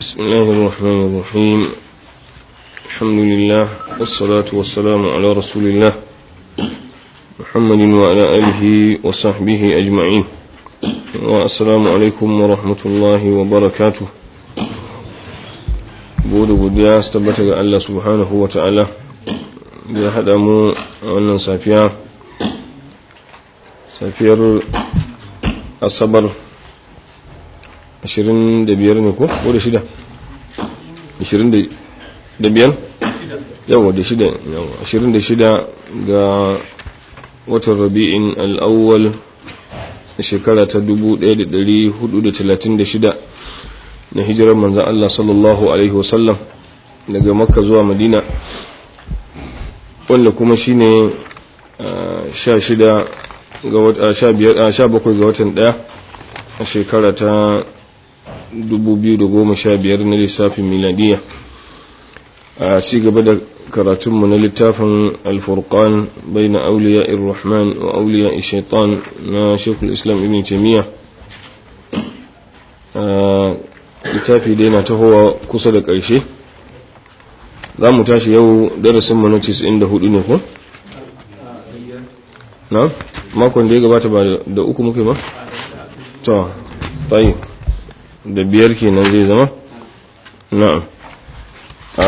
بسم الله الرحمن الرحيم الحمد لله والصلاة والسلام على رسول الله محمد وعلى آله وصحبه أجمعين والسلام عليكم ورحمة الله وبركاته bude godiya su tabbata ga Allah subhanahu wa ta'ala da ya haɗa mu a wannan safiya safiyar asabar 25 ne ko? ko da shida? 25? yawa da shida yawa 26 ga watan rabi'in al'awwal shekara ta 1436 na hijirar manzan Allah sallallahu Alaihi wasallam daga makka zuwa madina wanda kuma shi ne sha bakwai ga watan daya a shekara ta 2015 na lissafin miladiya a ci gaba da karatunmu na littafin alfurkan bai na auliya irrahman wa auliya shaitan na shekul islam ibn taimiyya littafi dai na tahowa kusa da ƙarshe za mu tashi yau darasin mu na 94 ne ko? na? makon da ya gabata ba da uku muke ba? to tayi da biyar kenan zai zama? na'am a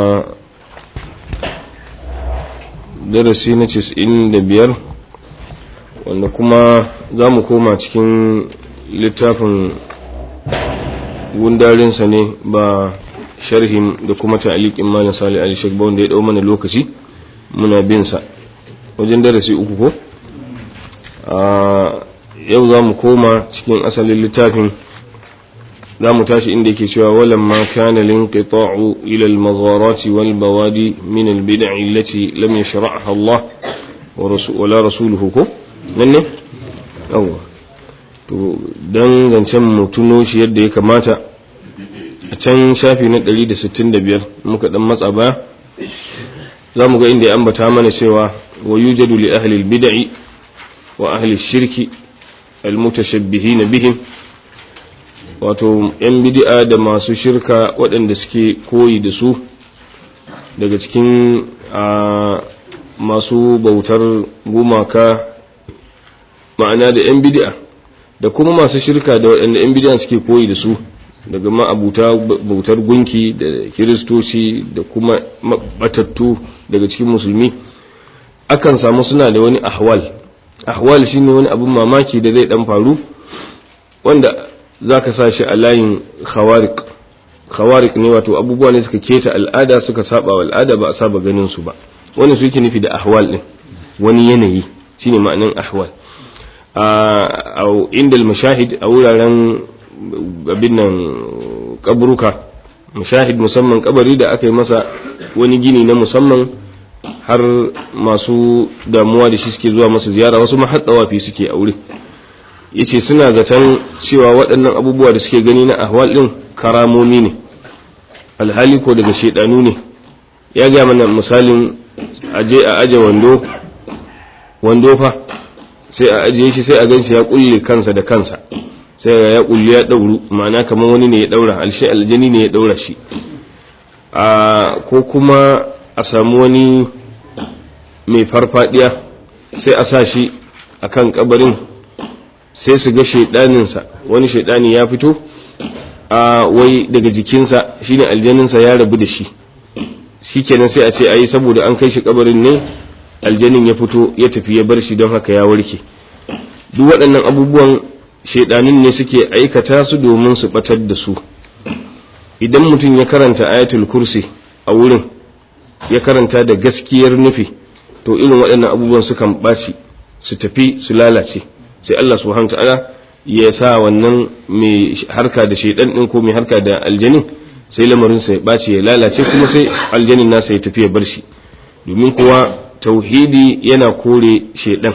darasi na 95 wanda kuma za mu koma cikin littafin gundarinsa ne ba sharhin da kuma ta'aliqin malam Salih Ali Sheikh wanda ya dau mana lokaci muna bin sa wajen darasi uku ko a yau zamu koma cikin asalin littafin zamu tashi inda yake cewa walam ma kana linqita'u ila al-magharat wal bawadi min al-bid'i allati lam yashra'ha Allah wa rasuluhu rasuluhu ko nan ne yawa to don zancen mutuno shi yadda ya kamata a can shafi na 165 muka dan matsa baya za mu ga inda ya ambata mana cewa wa yujadu li ahli bid'i wa ahli shirki almutashabbihin bihim wato yan bid'a da masu shirka waɗanda suke koyi da su daga cikin masu bautar gumaka ma'ana da yan bid'a da kuma masu shirka da waɗanda 'yan bidiyan suke koyi da su daga ma'abuta bautar gunki da kiristoci da kuma batattu daga cikin musulmi akan samu suna da wani ahwal ahwal shine wani abin mamaki da zai dan faru wanda za ka sa shi a layin khawarik khawarik ne wato abubuwa ne suka keta al'ada suka saba wa al'ada ba a saba ganin su ba wani su yake nufi da ahwal din wani yanayi shine ma'anin ahwal a inda mashahid a wuraren abin nan kaburuka mashahid musamman kabari da aka yi masa wani gini na musamman har masu damuwa da shi suke zuwa masa ziyara wasu mahatsawafi suke a wuri yace suna zaton cewa waɗannan abubuwa da suke gani na ahwal ɗin karamomi ne alhali ko daga shaidanu ne ya ga mana misalin aje a aje wando wando fa sai a ajiye shi sai a ganshi ya kulle kansa da kansa sai ya kulle ya dauru ma'ana kamar wani ne ya daura alshi aljani ne ya daura shi a ko kuma a samu wani mai farfadiya sai a sa shi akan kabarin sai su ga shaidaninsa wani shaidani ya fito a wai daga jikinsa shine aljaninsa ya rabu da shi shikenan sai a ce ayi saboda an kai shi kabarin ne aljanin ya fito ya tafi ya bar shi don haka ya warke duk waɗannan abubuwan shaidanin ne suke aikata su domin su batar da su idan mutum ya karanta ayatul kursi a wurin ya karanta da gaskiyar nufi to irin waɗannan abubuwan sukan ɓaci su tafi su lalace sai Allah subhanahu ta'ala ya sa wannan mai harka da shaidan ɗin ko mai harka da aljanin sai lamarinsa ya ɓaci ya lalace kuma sai aljanin nasa ya tafi ya bar shi domin kuwa tauhidi yana kore shaidan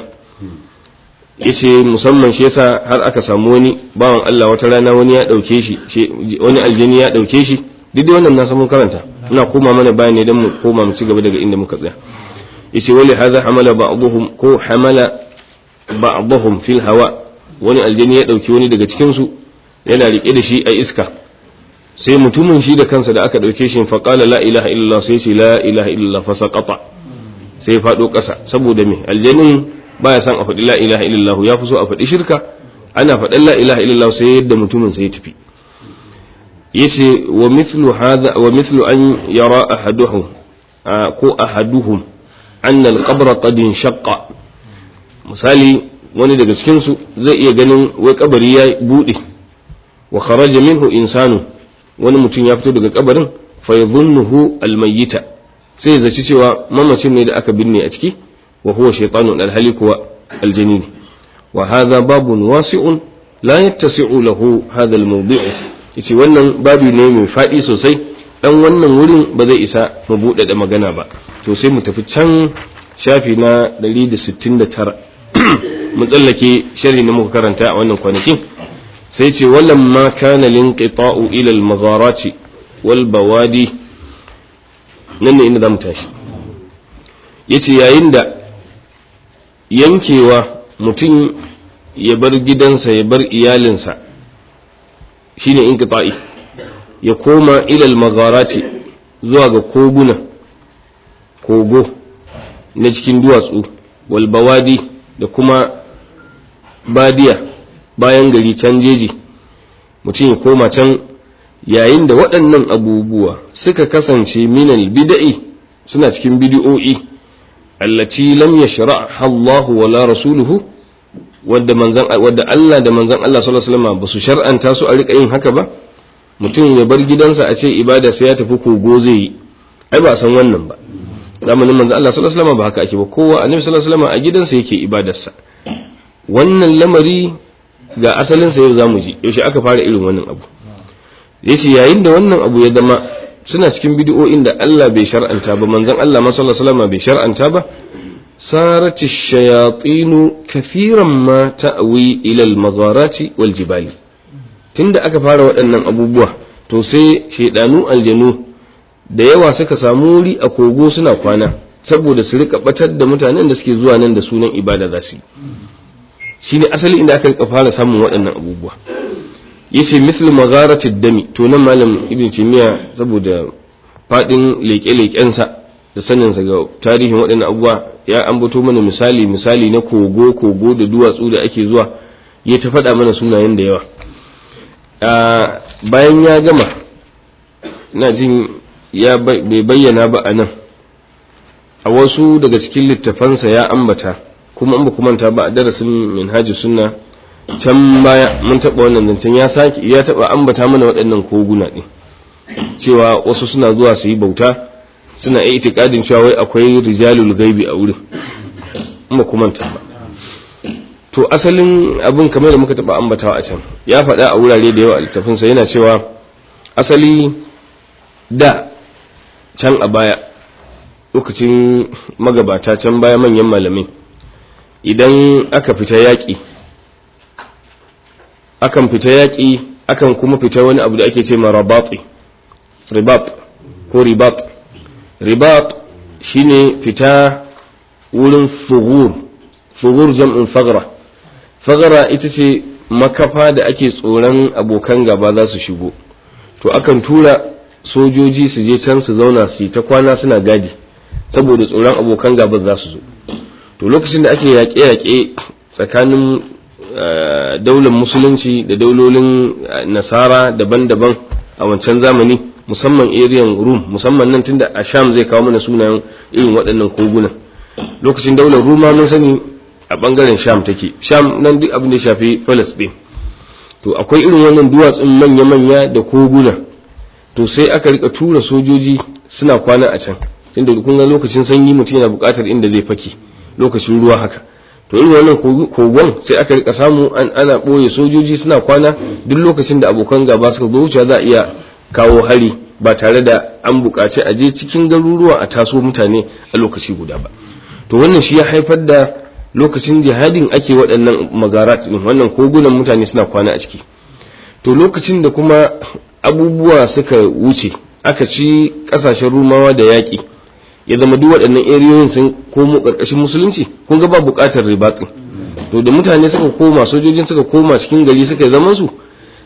yace musamman shi yasa har aka samu wani bawan Allah wata rana wani ya dauke shi wani aljani ya dauke shi duk da wannan na samun karanta ina koma mana bayan ne dan mu koma mu ci gaba daga inda muka tsaya yace wali hadha hamala ba'dhum ko hamala ba'dhum fil hawa wani aljani ya dauki wani daga cikin su yana rike da shi a iska sai mutumin shi da kansa da aka ɗauke shi faƙala la ilaha illallah sai ce la ilaha illallah fa saqata sai faɗo ƙasa saboda me aljanin baya son a faɗi la ilaha illallah ya fi so a faɗi shirka ana faɗan la ilaha illallah sai yadda mutumin sai ya tafi yace wa mithlu hadha wa mithlu an yara ahaduhum ko ahaduhum anna al-qabr qad inshaqqa misali wani daga cikin su zai iya ganin wai kabari ya bude wa kharaja minhu insanu wani mutum ya fito daga kabarin fa yadhunnuhu al-mayyita sai zaci cewa mamacin ne da aka binne a ciki wa huwa shaytanun alhali kuwa aljanini wa hadha babun wasi'un la yattasi'u lahu hadha al-mawdi'u yace wannan babu ne mai faɗi sosai dan wannan wurin ba zai isa mu buɗe da magana ba to sai mu tafi can shafi na 169 mu tsallake sharhi na muka karanta a wannan kwanakin sai ce wallan ma kana linqita'u ila al-magharati wal bawadi nan ne inda zamu tashi yace yayin da yankewa mutum ya bar gidansa ya bar iyalinsa shine inqita'i ya koma ilal magharati zuwa ga koguna kogo na cikin duwatsu wal bawadi da kuma badiya bayan gari can jeji mutum ya koma can yayin da waɗannan abubuwa suka kasance minal bida'i suna cikin bidi'o'i allati lam yashra'ha Allah wala rasuluhu wadda manzan wadda Allah da manzan Allah sallallahu alaihi wasallam ba su shar'anta su a rika yin haka ba mutum ya bar gidansa a ce ibada sai ya tafi kogo zai yi ai ba san wannan ba zamanin manzan Allah sallallahu alaihi wasallam ba haka ake ba kowa annabi sallallahu alaihi wasallam a gidansa yake ibadarsa wannan lamari ga asalin sa yau zamu ji yaushe aka fara irin wannan abu yace yayin da wannan abu ya zama suna cikin bid'o'in da Allah bai shar'anta ba manzon Allah sallallahu alaihi wasallam bai shar'anta ba sarat ash-shayatin kathiran ma ta'wi ila al-magharati wal jibali tunda aka fara waɗannan abubuwa to sai shaidanu aljanu da yawa suka samu wuri a kogo suna kwana saboda su rika batar da mutanen da suke zuwa nan da sunan ibada za su yi shine asali inda aka rika fara samun waɗannan abubuwa yace misl magharati dami to nan malam ibn timiya saboda fadin leke-lekensa da saninsa ga tarihin waɗannan abubuwa ya ambato mana misali misali na kogo kogo da duwatsu da ake zuwa ya ta faɗa mana sunayen da yawa bayan ya gama na jin ya bai bayyana ba a nan a wasu daga cikin littafansa ya ambata kuma an ba manta ba a darasin minhajus sunna can baya mun taɓa wannan zancen ya sake ya taɓa ambata mana waɗannan koguna ɗin cewa wasu suna zuwa su yi bauta suna yi itikadin cewa wai akwai rijalul gaibi a wurin in ba manta ba to asalin abin kamar da muka taɓa ambatawa a can ya faɗa a wurare da yawa a littafinsa yana cewa asali da can a baya lokacin magabata can baya manyan malamai idan aka fita yaƙi akan fita yaƙi akan kuma fita wani abu da ake ce ma rabati ribat ko ribat ribat shine fita wurin fugur fugur jam'in fagra fagra ita ce makafa da ake tsoron abokan gaba za su shigo to akan tura sojoji su je can su zauna su yi ta kwana suna gadi saboda tsoron abokan gaba za su zo to lokacin da ake yaƙe-yaƙe tsakanin daular musulunci da daulolin nasara daban-daban a wancan zamani musamman ariyan rum musamman nan tunda a sham zai kawo mana sunayen irin waɗannan kogunan lokacin daular ruma mun sani a ɓangaren sham take sham nan duk abin da ya shafi palestine to akwai irin wannan duwatsun manya-manya da koguna to sai aka rika tura sojoji suna kwana a can tunda kun ga lokacin sanyi mutum yana buƙatar inda zai fake lokacin ruwa haka to irin wannan kogon sai aka rika samu an ana ɓoye sojoji suna kwana duk lokacin da abokan gaba suka zo wuce za a iya kawo hari ba tare da an buƙaci a je cikin garuruwa a taso mutane a lokaci guda ba to wannan shi ya haifar da lokacin jihadin ake waɗannan magarat ɗin wannan kogunan mutane suna kwana a ciki to lokacin da kuma abubuwa suka wuce aka ci ƙasashen rumawa da yaƙi ya zama duk waɗannan eriyoyin sun komo ƙarƙashin musulunci kun ga ba buƙatar ribatsin to da mutane suka koma sojojin suka koma cikin gari suka zaman su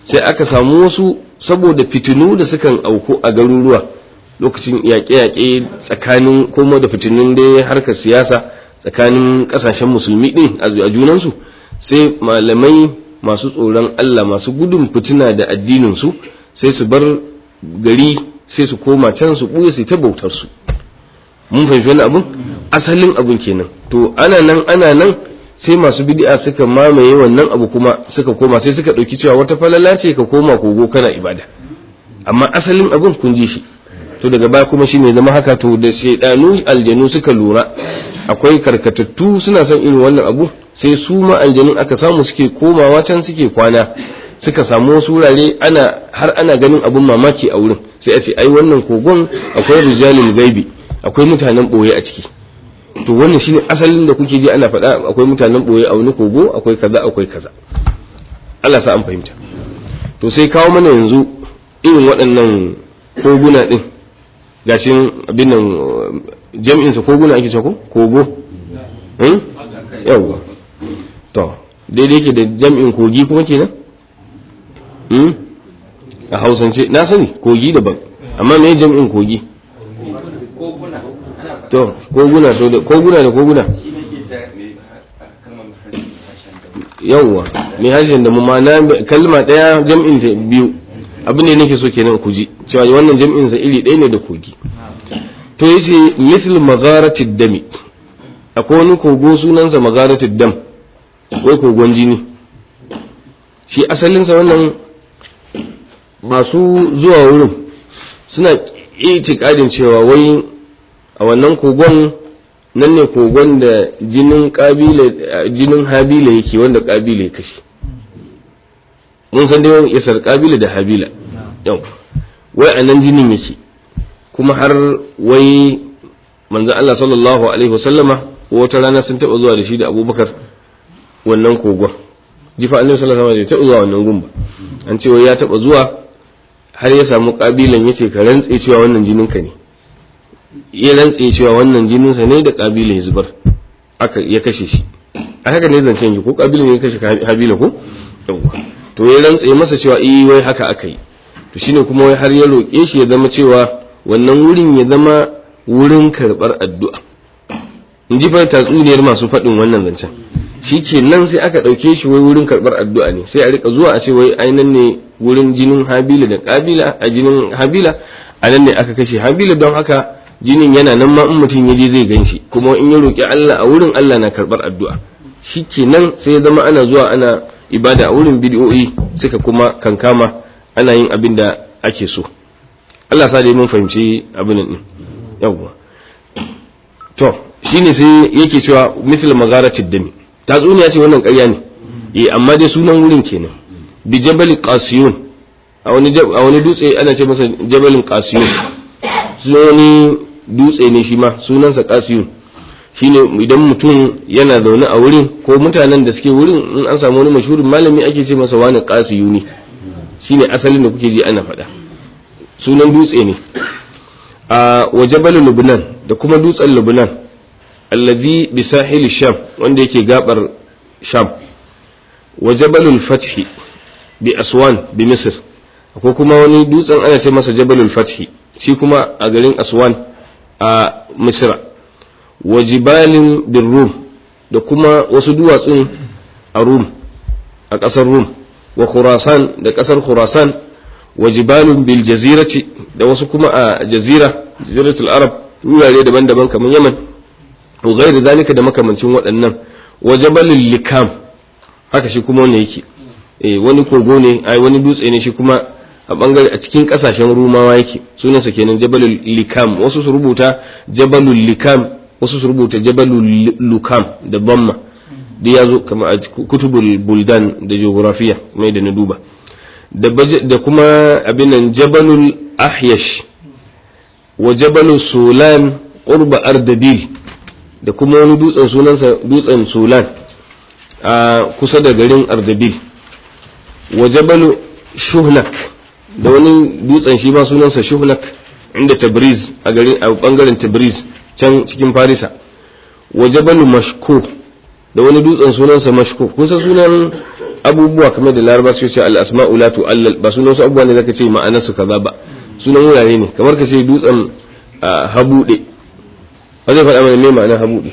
sai aka samu wasu saboda fitinu da sukan auku a garuruwa lokacin yaƙe-yaƙe tsakanin kuma da fitinun da harkar siyasa tsakanin ƙasashen musulmi ɗin a junansu sai malamai masu tsoron Allah masu gudun fitina da addininsu sai su bar gari sai su koma can su ɓuya su ta bautar su mun fahimci wani abun asalin abun kenan to ana nan ana nan sai masu bid'a suka mamaye wannan abu kuma suka koma sai suka ɗauki cewa wata falala ce ka koma kogo kana ibada amma asalin abun kun ji shi to daga baya kuma shine zama haka to da shaidanu aljanu suka lura akwai karkatattu suna son irin wannan abu sai su ma aljanun aka samu suke komawa can suke kwana suka samu wasu wurare ana har ana ganin abun mamaki a wurin sai a ce ai wannan kogon akwai rijalul gaibi akwai mutanen boye a ciki to wannan shine asalin da kuke ji ana faɗa akwai mutanen boye a wani kogo akwai kaza akwai kaza Allah sa an fahimta to sai kawo mana yanzu irin waɗannan koguna din gashin abin nan jam'in sa koguna ake cewa ko kogo hmm? yawwa to daidai yake da jam'in kogi kuma kenan hmm? a hausance na sani kogi daban amma me jam'in kogi to koguna to da koguna da koguna yawwa mai harshen da mu ma'ana kalma daya jam'in ta biyu abin da nake so kenan ku ji cewa wannan jam'in sa iri ɗaya ne da kogi to yace mithl magharatid dami akwai wani kogo sunansa magharatid dam wai kogon jini shi asalin sa wannan masu zuwa wurin suna itikadin cewa wai a wannan kogon nan ne kogon da jinin kabila jinin habila yake wanda kabila ya kashe mun san dai yasar kabila da habila yau wai a nan jinin yake kuma har wai manzo Allah sallallahu alaihi wasallama wata rana sun taba zuwa da shi da Abubakar wannan kogon jifa annabi sallallahu alaihi wasallam ya taba zuwa wannan gumba an ce wai ya taba zuwa har ya samu kabilan yace ka rantse cewa wannan jinin ka ne ya rantse cewa wannan jinin sa ne da kabila ya zubar aka ya kashe shi a haka ne zancen ki ko kabila ne ya kashe habila ko to ya rantse masa cewa eh wai haka aka yi to shine kuma wai har ya roƙe shi ya zama cewa wannan wurin ya zama wurin karɓar addu'a in ji fa tatsuniyar masu faɗin wannan zancen shi ke nan sai aka ɗauke shi wai wurin karɓar addu'a ne sai a rika zuwa a ce wai ainihin ne wurin jinin habila da kabila a jinin habila a nan ne aka kashe habila don haka jinin yana nan ma in mutum ya je zai gan shi kuma in ya roƙi Allah a wurin Allah na karɓar addu'a shi ke nan sai ya zama ana zuwa ana ibada a wurin bidiyoyi suka kuma kankama ana yin abin da ake so Allah sa dai mun fahimci abin nan yawwa to shine sai yake cewa misal magaratid dami tatsuniya ce wannan ƙarya ne eh amma dai sunan wurin kenan bi jabal qasiyun a wani a wani dutse ana ce masa jabalin qasiyun sunani dutse ne shi ma sunansa qasiyun shine idan mutum yana zaune a wurin ko mutanen da suke wurin in an samu wani mashhurin malami ake ce masa wani qasiyuni shine asalin da kuke ji ana faɗa sunan dutse ne a wajabal lubnan da kuma dutsen lubnan allazi bi sahil sham wanda yake gabar sham wajabalul fathi bi aswan bi misr akwai kuma wani dutsen ana ce masa jabalul fathi shi kuma a garin aswan a misra wa jibalin bin rum da kuma wasu duwatsun a rum a ƙasar rum wa khurasan da ƙasar khurasan wa jibalun bil jazirati da wasu kuma a jazira jaziratul arab wurare daban-daban kamar yaman wa ghairi zalika da makamancin waɗannan wa jabalul likam haka shi kuma wanda yake eh wani kogo ne ai wani dutse ne shi kuma a bangare a cikin kasashen rumawa yake sunansa kenan jabalul likam wasu su rubuta jabalul likam wasu su rubuta jabalul lukam da bamma da ya zo kama a kutubul buldan da geografiya mai da na duba da kuma abin nan jabalul ahyash wa jabalul sulan qurba ardabil da kuma wani dutsen sunansa dutsen sulan a kusa da garin ardabil wa jabalu shuhnak da wani dutsen shi ma sunansa shuhnak inda tabriz a garin a bangaren tabriz can cikin farisa wa jabalu mashko da wani dutsen sunansa mashko kun san sunan abubuwa kamar da laraba su ce al-asma'u la tu'allal ba sunan wasu abubuwa ne zaka ce ma'anar su kaza ba sunan wurare ne kamar ka ce dutsen habude ba zai faɗa mana me ma'anar habude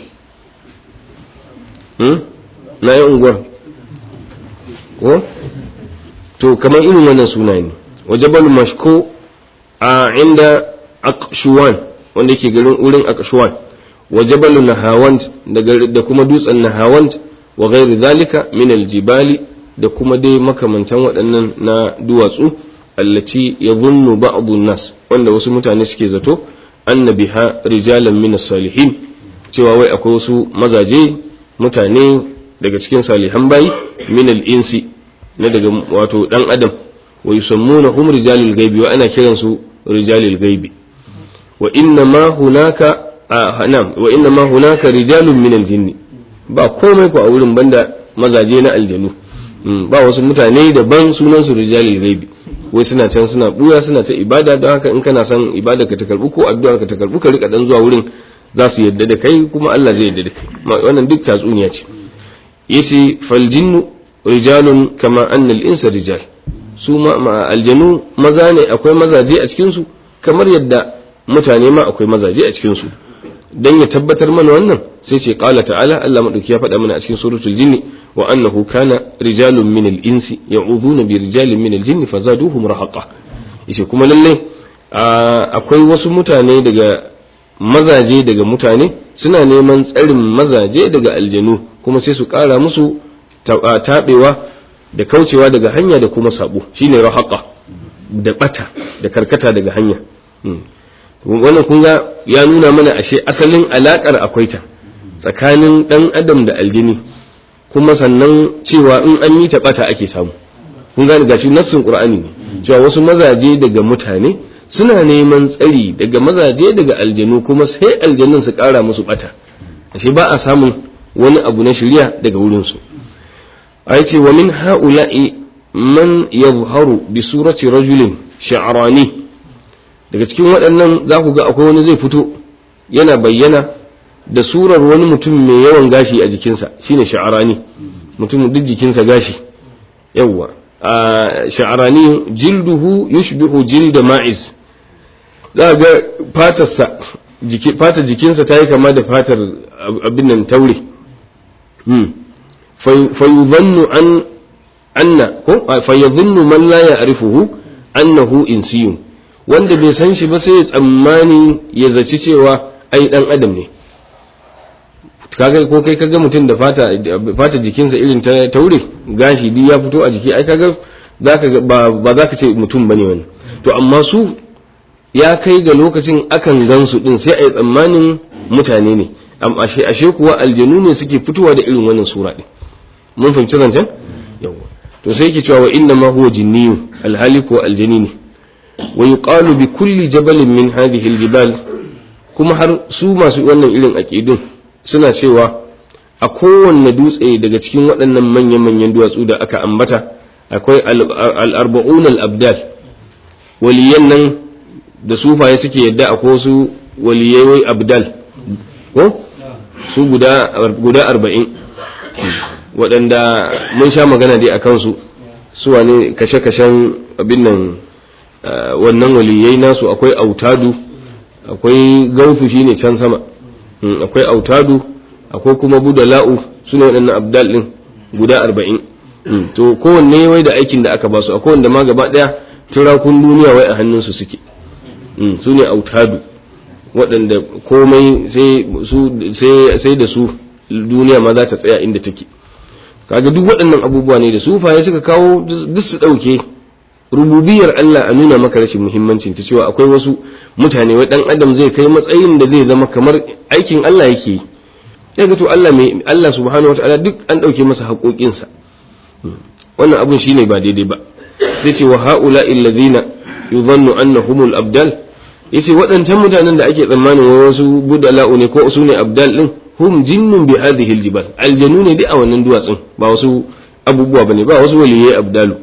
hmm? na yi unguwar ko to kamar irin wannan suna ne wa jabal mashko a inda aqshuwan wanda yake garin wurin aqshuwan wa jabal nahawand da kuma dutsen nahawand wa ghairi zalika min aljibali da kuma dai makamantan waɗannan na duwatsu allati yadhunnu ba'dhu nas wanda wasu mutane suke zato anna biha rijalan min salihin cewa wai akwai wasu mazaje mutane daga cikin salihan bayi min al-insi na daga wato dan adam wa yusammuna rijalul ghaibi wa ana kiransu rijalul ghaibi wa inna ma hunaka na'am wa inna ma hunaka rijalun min al-jinni ba komai ku a wurin banda mazaje na aljanu ba wasu mutane daban sunan su rijalul ghaibi wai suna can suna buya suna ta ibada don haka in kana son ibada ka ta karbu ko addu'a ka ta karbu ka rika dan zuwa wurin za su yadda da kai kuma Allah zai yadda da kai wannan duk tatsuniya ce yace fal jinnu rijalun kama anna al-insa rijal su ma aljanu maza ne akwai mazaje a cikin su kamar yadda mutane ma akwai mazaje a cikin su dan ya tabbatar mana wannan sai ce qala ta'ala Allah madauki ya faɗa mana a cikin suratul jinni wa annahu kana rijalun min al-insi ya'udhuna bi rijalin min al-jinni fazaduhum rahaqa yace kuma lalle akwai wasu mutane daga mazaje daga mutane suna neman tsarin mazaje daga aljanu kuma sai su ƙara musu taɓewa da kaucewa daga hanya da kuma sabo shine rahaqa da bata da karkata daga hanya wannan kun ga ya nuna mana ashe asalin alakar akwai ta tsakanin dan adam da aljini kuma sannan cewa in an yi ta bata ake samu kun gane gashi nassin qur'ani ne cewa wasu mazaje daga mutane suna neman tsari daga mazaje daga aljanu kuma sai aljanun su kara musu bata ashe ba a samun wani abu na shirya daga wurin su ai ce wa min ha'ula'i man yadhharu bi surati rajulin sha'rani daga cikin waɗannan za ku ga akwai wani zai fito yana bayyana da surar wani mutum mai yawan gashi a jikinsa shine sha'arani mutum duk jikinsa gashi yawwa a sha'arani jilduhu yushbihu jilda ma'iz za ga fatarsa fatar jikinsa ta yi kama da fatar abin nan taure fayuzannu an anna ko fayuzannu man la ya'rifuhu annahu insiyun wanda bai san shi ba sai ya tsammani ya zaci cewa ai dan adam ne kaga ko kai kaga mutum da fata fata jikinsa irin ta taure gashi duk ya fito a jiki ai kaga zaka ba ba zaka ce mutum bane wani to amma su ya kai ga lokacin akan gansu din sai ai tsammanin mutane ne amma ashe ashe kuwa aljanu ne suke fitowa da irin wannan sura din mun fahimci zancen yawa to sai yake cewa wa inna ma huwa jinniyu alhali ko aljani ne wa yuqalu bi kulli jabalin min hadhihi aljibal kuma har su masu wannan irin aqidun suna cewa a kowanne dutse daga cikin waɗannan manyan-manyan duwatsu da aka ambata akwai al-arba'un al-abdal waliyan nan da sufaye suke yadda akwai wasu waliyai wai abdal ko su guda guda arba'in waɗanda mun sha magana dai a kansu su wane kashe-kashen abin nan wannan waliyai nasu akwai autadu akwai gautu shine can sama akwai autadu akwai kuma budala'u su ne waɗannan abdal ɗin guda arba'in to kowanne wai da aikin da aka basu akwai wanda ma gaba ɗaya turakun duniya wai a hannunsu suke su ne autadu waɗanda komai sai da su duniya ma za ta tsaya inda take kaga duk waɗannan abubuwa ne da sufaye suka kawo duk su ɗauke rububiyar Allah a nuna maka rashin muhimmancin ta cewa akwai wasu mutane wai dan adam zai kai matsayin da zai zama kamar aikin Allah yake yi ya ga to Allah mai Allah subhanahu wataala duk an dauke masa haƙoƙinsa wannan abun shine ba daidai ba sai ce wa haula alladhina yudhannu annahumul abdal yace waɗancan mutanen da ake tsammanin wasu budala'u ne ko su ne abdal din hum jinnun bi hadhihi aljibal aljanu ne dai a wannan duwatsun ba wasu abubuwa bane ba wasu waliyai abdalu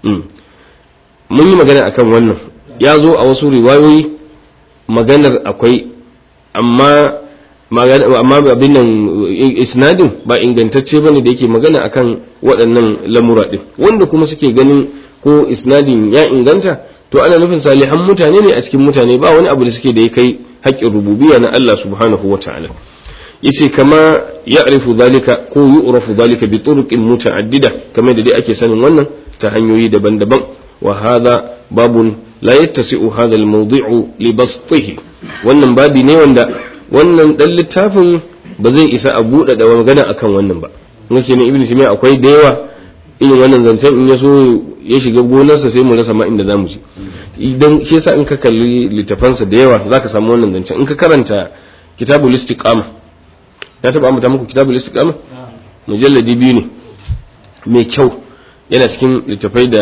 mun yi magana akan wannan ya zo a wasu riwayoyi maganar akwai amma amma abin nan isnadin ba ingantacce bane da yake magana akan waɗannan lamura din wanda kuma suke ganin ko isnadin ya inganta to ana nufin salihan mutane ne a cikin mutane ba wani abu da suke da ya kai haƙƙin rububiyya na Allah subhanahu wata'ala yace kama ya'rifu zalika ko yu'rafu zalika bi turuqin muta'addida kamar da dai ake sanin wannan ta hanyoyi daban-daban wa hadha babun la yattasi'u hadha al-mawdi'u li bastihi wannan babi ne wanda wannan dan littafin ba zai isa a buɗe da magana akan wannan ba nake ne ibnu taymiya akwai da yawa irin wannan zancen in ya so ya shiga gonarsa sai mu rasa ma inda zamu je idan shi yasa in ka kalli littafansa da yawa zaka samu wannan zancen in ka karanta kitabul istiqama ya taba ambata muku kitabul istiqama mujalladi biyu ne mai kyau yana cikin littafai da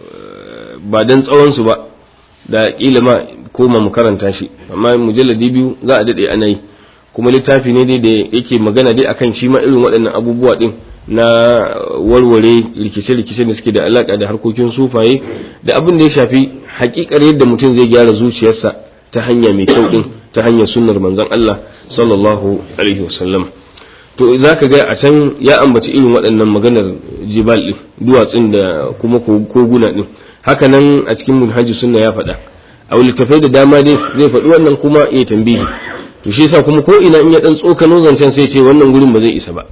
ba dan tsawon su ba da kila ma koma mu karanta shi amma mujalladi biyu za a dade ana yi kuma littafi ne dai da yake magana dai akan shi ma irin waɗannan abubuwa din na warware rikice-rikice da suke da alaka da harkokin sufaye da abin da ya shafi hakikar yadda mutum zai gyara zuciyarsa ta hanya mai kyau din ta hanyar sunnar manzon Allah sallallahu alaihi wasallam to za ka ga a can ya ambaci irin waɗannan maganar jibal din duwatsun da kuma koguna din haka nan a cikin munhaji sunna ya faɗa a littafai da dama dai zai faɗi wannan kuma ya tambihi to shi yasa kuma ko ina in ya dan tsokano zancen sai ce wannan gurin ba zai isa ba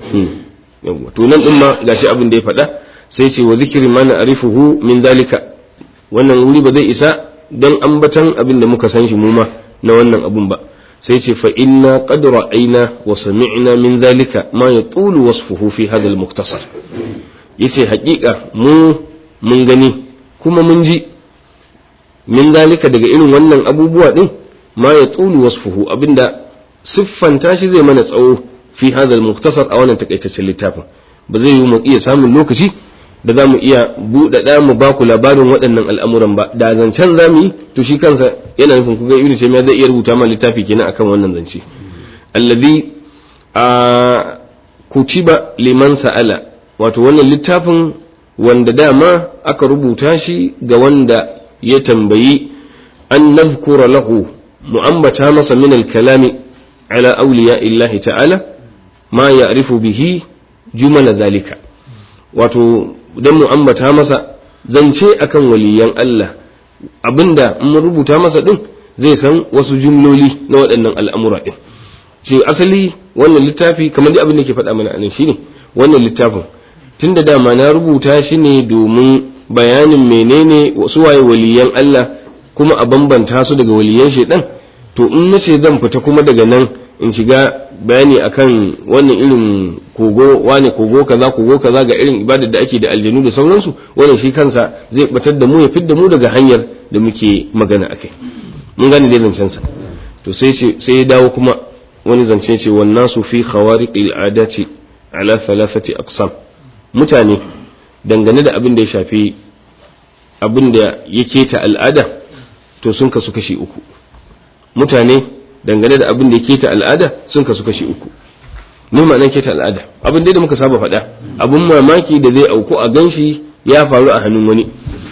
yawwa to nan din ma gashi abin da ya faɗa sai ce wa zikri ma na'rifuhu min dalika wannan wuri ba zai isa dan ambatan abin da muka san shi mu ma na wannan abun ba sai ce fa inna qad ra'ayna wa sami'na min dalika ma yatulu wasfuhu fi hadha al-mukhtasar yace haƙiƙa mu mun gani kuma mun ji min dalika daga irin wannan abubuwa din ma yatulu wasfuhu abinda siffanta shi zai mana tsawo fi hadha al-mukhtasar a wannan takaitaccen littafin ba zai yi mu iya samun lokaci da za mu iya buɗaɗa mu ba ku labarin waɗannan al'amuran ba da zancen za mu yi to shi kansa yana nufin kuga ibnu taymiya zai iya rubuta ma littafi kenan akan wannan zance allazi a kutiba liman sa'ala wato wannan littafin wanda dama aka rubuta shi ga wanda ya tambayi an nazkura lahu mu ambata masa min al-kalami ala awliya illahi ta'ala ma ya'rifu bihi jumala zalika wato don mu ambata masa zance akan waliyan Allah abinda in mun rubuta masa din zai san wasu jumloli na waɗannan al'amura din shi asali wannan littafi kamar dai abin da ke faɗa mana anan shine wannan littafin tunda dama na rubuta shi ne domin bayanin menene wasu waye waliyan Allah kuma a bambanta su daga waliyan shaidan to in nace zan fita kuma daga nan in shiga bayani akan wannan irin kogo wane kogo kaza kogo kaza ga irin ibadar da ake da aljanu da sauransu wannan shi kansa zai batar da mu ya fidda mu daga hanyar da muke magana akai mun gane dai zancen sa to sai sai ya dawo kuma wani zance ce wan nasu fi khawariqil adati ala thalathati aqsam mutane dangane da abin da ya shafi abin da ya keta al'ada to sun kasu kashi uku mutane dangane da abin da ya keta al'ada sun kasu kashi uku ne ma'anar keta al'ada abin da muka saba faɗa abin mamaki da zai auku a ganshi ya faru a hannun wani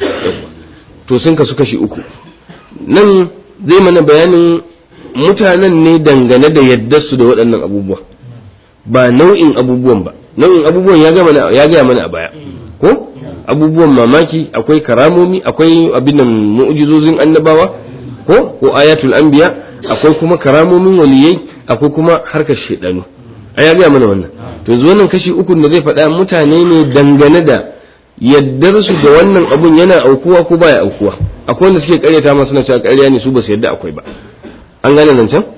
to sun kasu kashi uku nan zai mana bayanin mutanen ne dangane da yaddarsu da waɗannan abubuwa ba nau'in abubuwan ba nau'in abubuwan ya gaya mana a baya ko abubuwan mamaki akwai karamomi akwai abin nan mu'jizozin annabawa ko ko ayatul anbiya akwai kuma karamomin waliyai akwai kuma harkar shedanu a ya gaya mana wannan to yanzu wannan kashi uku da zai faɗa mutane ne dangane da yaddar su da wannan abun yana aukuwa ko baya aukuwa akwai wanda suke karyata masu na cewa karya ne su ba su yadda akwai ba an gane nan can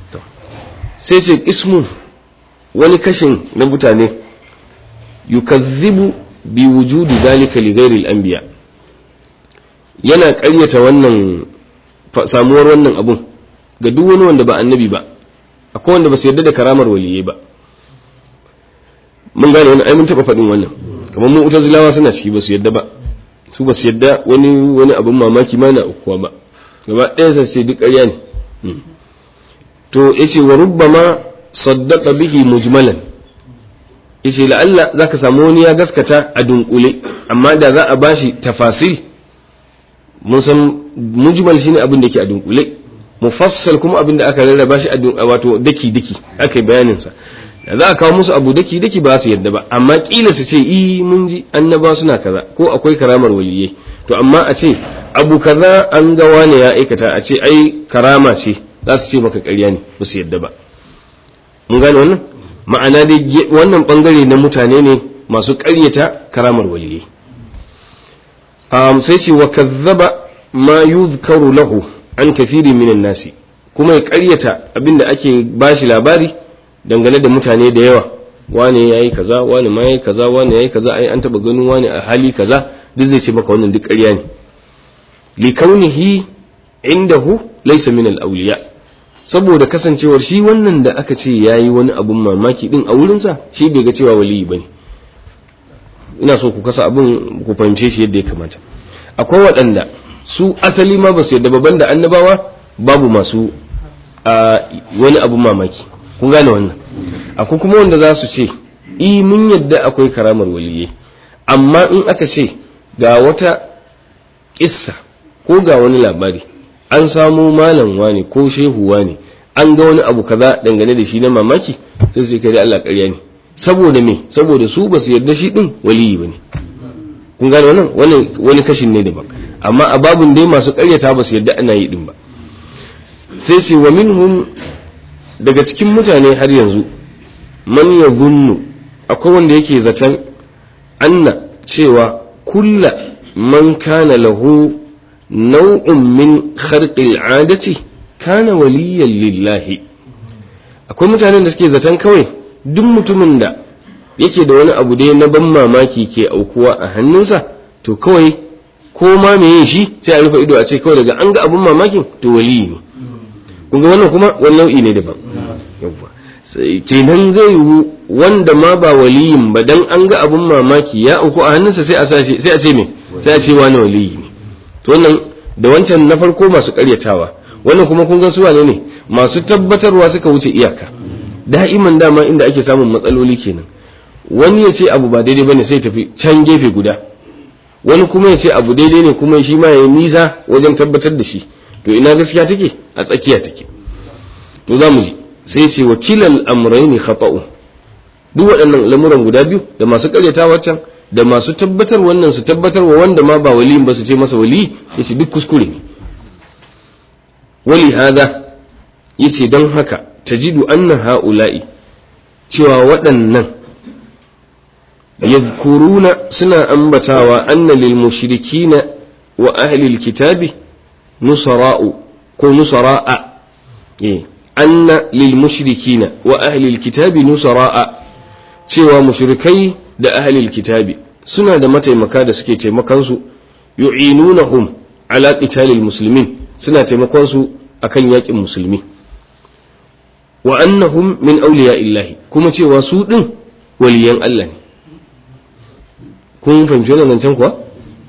sai ce ismu wani kashin na mutane yukazzibu bi wujudi zalika li ghairi al-anbiya yana ƙaryata wannan samuwar wannan abun ga duk wani wanda ba annabi ba akwai wanda ba su yarda da karamar waliyai ba mun gane wannan ai mun taba faɗin wannan kamar mu utazilawa suna ciki ba su yarda ba su ba su yarda wani wani abin mamaki ma na ukuwa ba gaba ɗaya sai sai duk ƙarya ne to yace wa rubbama saddaqa bihi mujmalan yace la'alla zaka samu wani ya gaskata a dunkule amma da za a bashi tafasil mun san mujmal shine abin da ke a dunkule mufassal kuma abin da aka rarraba shi a wato daki daki aka yi bayanin sa da za a kawo musu abu daki daki ba su yadda ba amma kila su ce i mun ji annaba suna kaza ko akwai karamar waliyai to amma a ce abu kaza an ga wane ya aikata a ce ai karama ce za su ce maka ƙarya ne ba su yadda ba mun gane wannan ma'ana dai wannan bangare na mutane ne masu ƙaryata karamar waliyai um, sai ce wa kazzaba ma yuzkaru lahu an kafiri minan nasi kuma ya ƙaryata abinda ake bashi labari dangane da mutane da yawa wane ya yi kaza wane ma ya yi kaza wane ya yi kaza ai an taba ganin wane a hali kaza duk zai ce maka wannan duk ƙarya ne li kaunihi indahu laysa min al-awliya saboda kasancewar shi wannan da aka ce yayi wani abun mamaki din a wurinsa shi bai ga cewa waliyi bane ina so ku kasa abun ku fahimce shi yadda ya kamata akwai waɗanda su asali ma ba su yadda babban da annabawa babu masu wani abun mamaki kun gane wannan akwai kuma wanda za su ce i mun yadda akwai karamar waliyai amma in aka ce ga wata kissa ko ga wani labari an samo malam wani ko shehu wani an ga wani abu kaza dangane da shi na mamaki sai su kai Allah ƙarya ne saboda me saboda su ba su yarda shi din waliyi bane kun gane wannan wani wani kashin ne daban amma a babun dai masu ƙaryata ba su yarda ana yi din ba sai ce wa minhum daga cikin mutane har yanzu man ya gunnu akwai wanda yake zaton anna cewa kulla man kana lahu nau'un min kharqil adati kana waliyan lillahi akwai mutanen da suke zaton kawai duk mutumin da yake da wani abu dai na ban mamaki ke aukuwa a hannunsa to kawai ko ma meye shi sai a rufe ido a ce kawai daga an ga abun mamakin to waliyi ne kun ga wannan kuma wani nau'i ne daban yawwa sai kenan zai yi wanda ma ba waliyin ba dan an ga abun mamaki ya auku a hannunsa sai a sai a ce me sai a ce wani waliyi ne to wannan da wancan na farko masu karyatawa wannan kuma kun ga su wane ne masu tabbatarwa suka wuce iyaka da'iman dama inda ake samun matsaloli kenan wani ya ce abu ba daidai bane sai tafi can gefe guda wani kuma ya ce abu daidai ne kuma shi ma ya yi nisa wajen tabbatar da shi to ina gaskiya take a tsakiya take to za mu ji sai ce wakilal amrayni khata'u duk waɗannan lamuran guda biyu da masu karyatawa can da masu tabbatar wannan su tabbatar wa wanda ma ba waliyin ba su ce masa wali yace duk kuskure ne wali hada yace don haka tajidu anna haula'i cewa waɗannan yadhkuruna suna ambatawa anna lil mushrikina wa ahli alkitabi nusara'u ko nusara'a eh anna lil mushrikina wa ahli alkitabi nusara'a cewa mushrikai da ahli alkitabi suna da mataimaka da suke taimakon su yu'inunahum ala qitalil muslimin suna taimakon su akan yakin musulmi wa annahum min awliya illahi kuma cewa su din waliyan Allah ne kun fahimci wannan can kuwa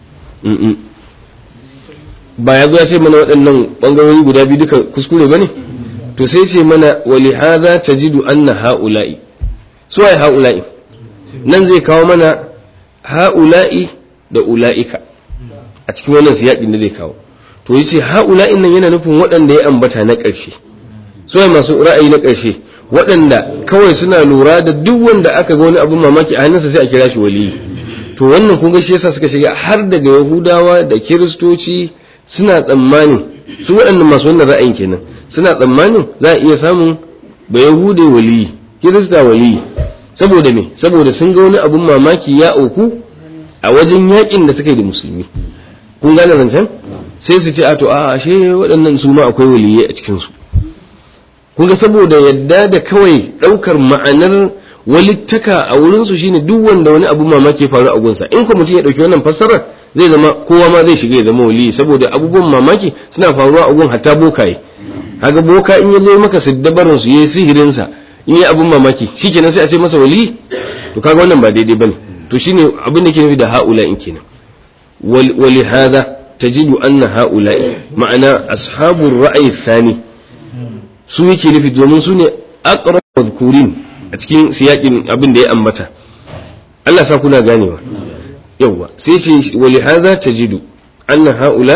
ba ya zo ya ce mana waɗannan ɓangarori guda biyu duka kuskure ba ne to sai ce mana wali hadha tajidu anna haula'i su ai haula'i nan zai kawo mana haula'i da ula'ika a cikin wannan siyaƙin da zai kawo to yace haula'in nan yana nufin waɗanda ya ambata na ƙarshe su ai masu ra'ayi na ƙarshe waɗanda kawai suna lura da duk wanda aka ga wani abin mamaki a hannunsa sai a kira shi waliyi to wannan kun ga shi yasa suka shiga har daga yahudawa da kiristoci suna tsammanin su waɗannan masu wannan ra'ayin kenan suna tsammanin za a iya samun ba yahude waliyi kirista waliyi saboda me saboda sun ga wani abun mamaki ya auku a wajen yakin da suka yi da musulmi kun gane zancen sai su ce a to a ashe waɗannan su ma akwai waliyai a cikin su kun ga saboda yadda da kawai ɗaukar ma'anar walittaka a wurin su shine duk wanda wani abu mamaki ya faru a gunsa in ko mutum ya ɗauki wannan fassarar zai zama kowa ma zai shiga ya zama waliyi saboda abubuwan mamaki suna faruwa a gun hatta bokaye kaga boka in ya zo maka siddabarin su yayi sihirin sa in yi abun mamaki shikenan sai a ce masa waliyi to kaga wannan ba daidai bane to shine abin da ke nufi da haula in kenan wali hadha tajidu anna haula'i ma'ana ashabur ra'ayi thani su yake nufi domin su ne aqrab madhkurin a cikin siyakin abin da ya ambata Allah sa kuna ganewa yawwa sai ce wali hadha tajidu anna haula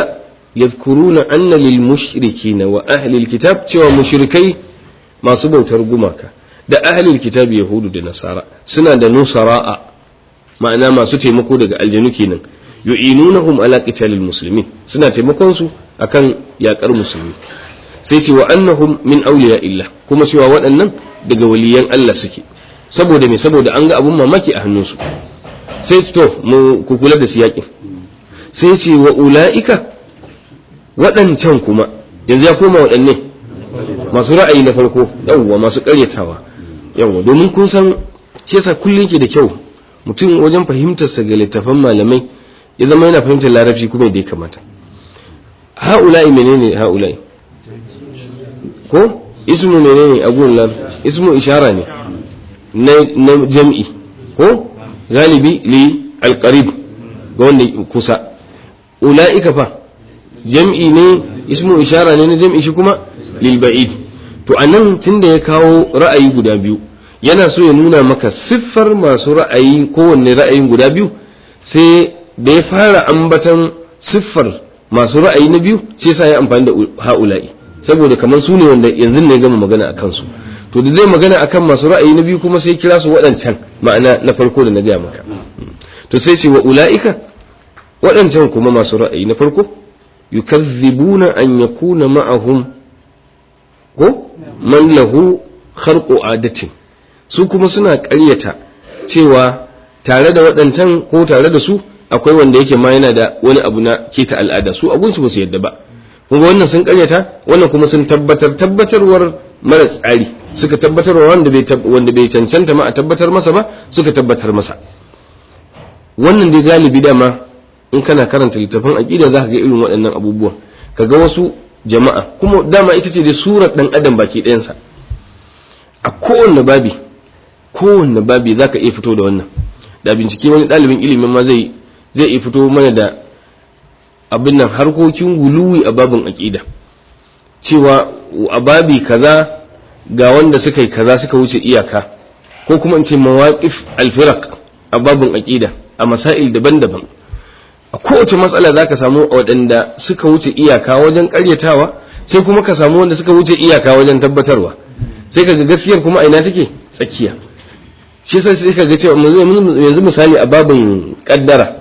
yadhkuruna anna lil mushrikina wa ahli alkitab cewa mushrikai masu bautar gumaka da ahli alkitab yahudu da nasara suna da nusara'a ma'ana masu taimako daga aljanu kenan yu'inunahum ala qitalil muslimin suna taimakon su akan yakar musulmi sai ce wa annahum min awliya illah kuma cewa waɗannan daga waliyan Allah suke saboda me saboda an ga abun mamaki a hannunsu sai to mu ku kula da siyakin sai ce wa ula'ika waɗancan kuma yanzu ya koma waɗanne masu ra'ayi na farko yawwa masu ƙaryatawa yawwa domin kun san shi yasa kullum ke da kyau mutum wajen fahimtarsa ga littafan malamai ya zama yana fahimtar larabci kuma da ya kamata ha'ula'i menene ha'ula'i ko ismu menene a gurin larabci ismu ishara ne na jam'i ko galibi li alqarib ga wanda kusa ula'ika fa jam'i ne ismu ishara ne na jam'i shi kuma lil ba'id to anan tunda ya kawo ra'ayi guda biyu yana so ya nuna maka siffar masu ra'ayi kowanne ra'ayin guda biyu sai da ya fara ambatan siffar masu ra'ayi na biyu sai sa ya amfani da ha'ula'i saboda kamar su ne wanda yanzu ne gama magana a kansu to da zai magana akan masu ra'ayi na biyu kuma sai kira su waɗancan ma'ana na farko da na gaya maka to sai ce wa ula'ika waɗancan kuma masu ra'ayi na farko yukazzibuna an yakuna ma'ahum ko man lahu kharqu adatin su kuma suna ƙaryata cewa tare da waɗancan ko tare da su akwai wanda yake ma yana da wani abu na keta al'ada su abun su ba su yadda ba kuma wannan sun ƙaryata wannan kuma sun tabbatar tabbatarwar mara tsari suka tabbatarwa wanda bai wanda bai cancanta ma a tabbatar masa ba suka tabbatar masa wannan dai galibi dama in kana karanta littafin aqida zaka ga irin waɗannan abubuwan kaga wasu jama'a kuma dama ita ce dai surar dan adam baki ɗayansa a kowanne babi kowanne babi zaka iya fito da wannan da bincike wani ɗalibin ilimin ma zai zai iya fito mana da abin nan harkokin guluwi a babin aqida cewa a babi kaza ga wanda suka yi kaza suka wuce iyaka ko kuma in ce mawaqif alfiraq a babin aqida a masail daban-daban a kowace matsala za ka samu waɗanda suka wuce iyaka wajen ƙaryatawa sai kuma ka samu wanda suka wuce iyaka wajen tabbatarwa sai ka ga gaskiyar kuma a ina take tsakiya shi yasa sai ka ga cewa yanzu misali a babin kaddara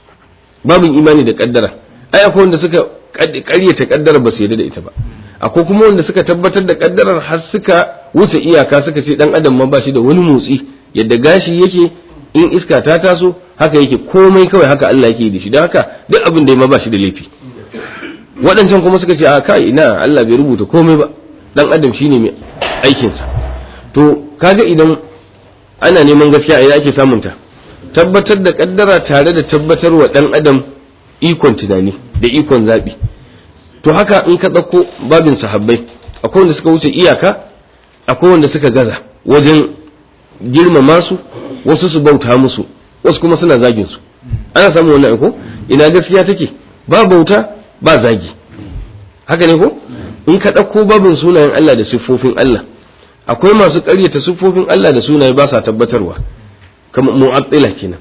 babin imani da kaddara ai akwai wanda suka ƙaryata kaddara ba su yarda da ita ba akwai kuma wanda suka tabbatar da kaddarar har suka wuce iyaka suka ce dan adam ma ba shi da wani motsi yadda gashi yake in iska ta taso haka yake komai kawai haka Allah yake da shi don haka duk abin da ya ma ba shi da laifi waɗancan kuma suka ce a kai ina Allah bai rubuta komai ba dan adam shine mai aikinsa to kaga idan ana neman gaskiya a ina ake samun ta tabbatar da kaddara tare da tabbatar wa dan adam ikon tunani da ikon zabi to haka in ka ɗauko babin sahabbai akwai wanda suka wuce iyaka akwai wanda suka gaza wajen girmama su wasu su bauta musu wasu kuma suna zagin su ana samun wannan ko ina gaskiya take ba bauta ba zagi haka ne ko in ka ɗauko babin sunayen Allah da siffofin Allah akwai masu ƙaryata siffofin Allah da sunaye ba sa tabbatarwa kamar mu'attila kenan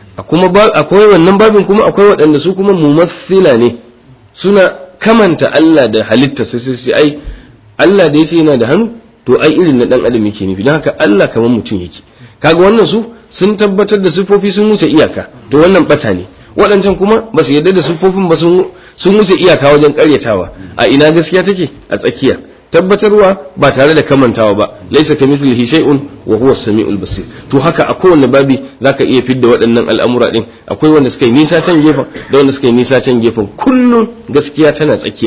akwai wannan babin kuma akwai waɗanda su kuma mumassila ne suna kamanta Allah da halitta sai sai ai Allah da yace yana da hannu to ai irin na dan adam yake nufi don haka Allah kamar mutum yake kaga wannan su sun tabbatar da siffofi sun wuce iyaka to wannan bata ne waɗancan kuma ba su yarda da siffofin ba sun wuce iyaka wajen ƙaryatawa a ina gaskiya take a tsakiya tabbatarwa ba tare da kamantawa ba laisa ka mithlihi shay'un wa huwa as-sami'ul basir to haka a kowanne babi zaka iya fidda waɗannan al'amura din akwai wanda suka yi nisa can gefen da wanda suka yi nisa can gefen kullum gaskiya tana tsakiya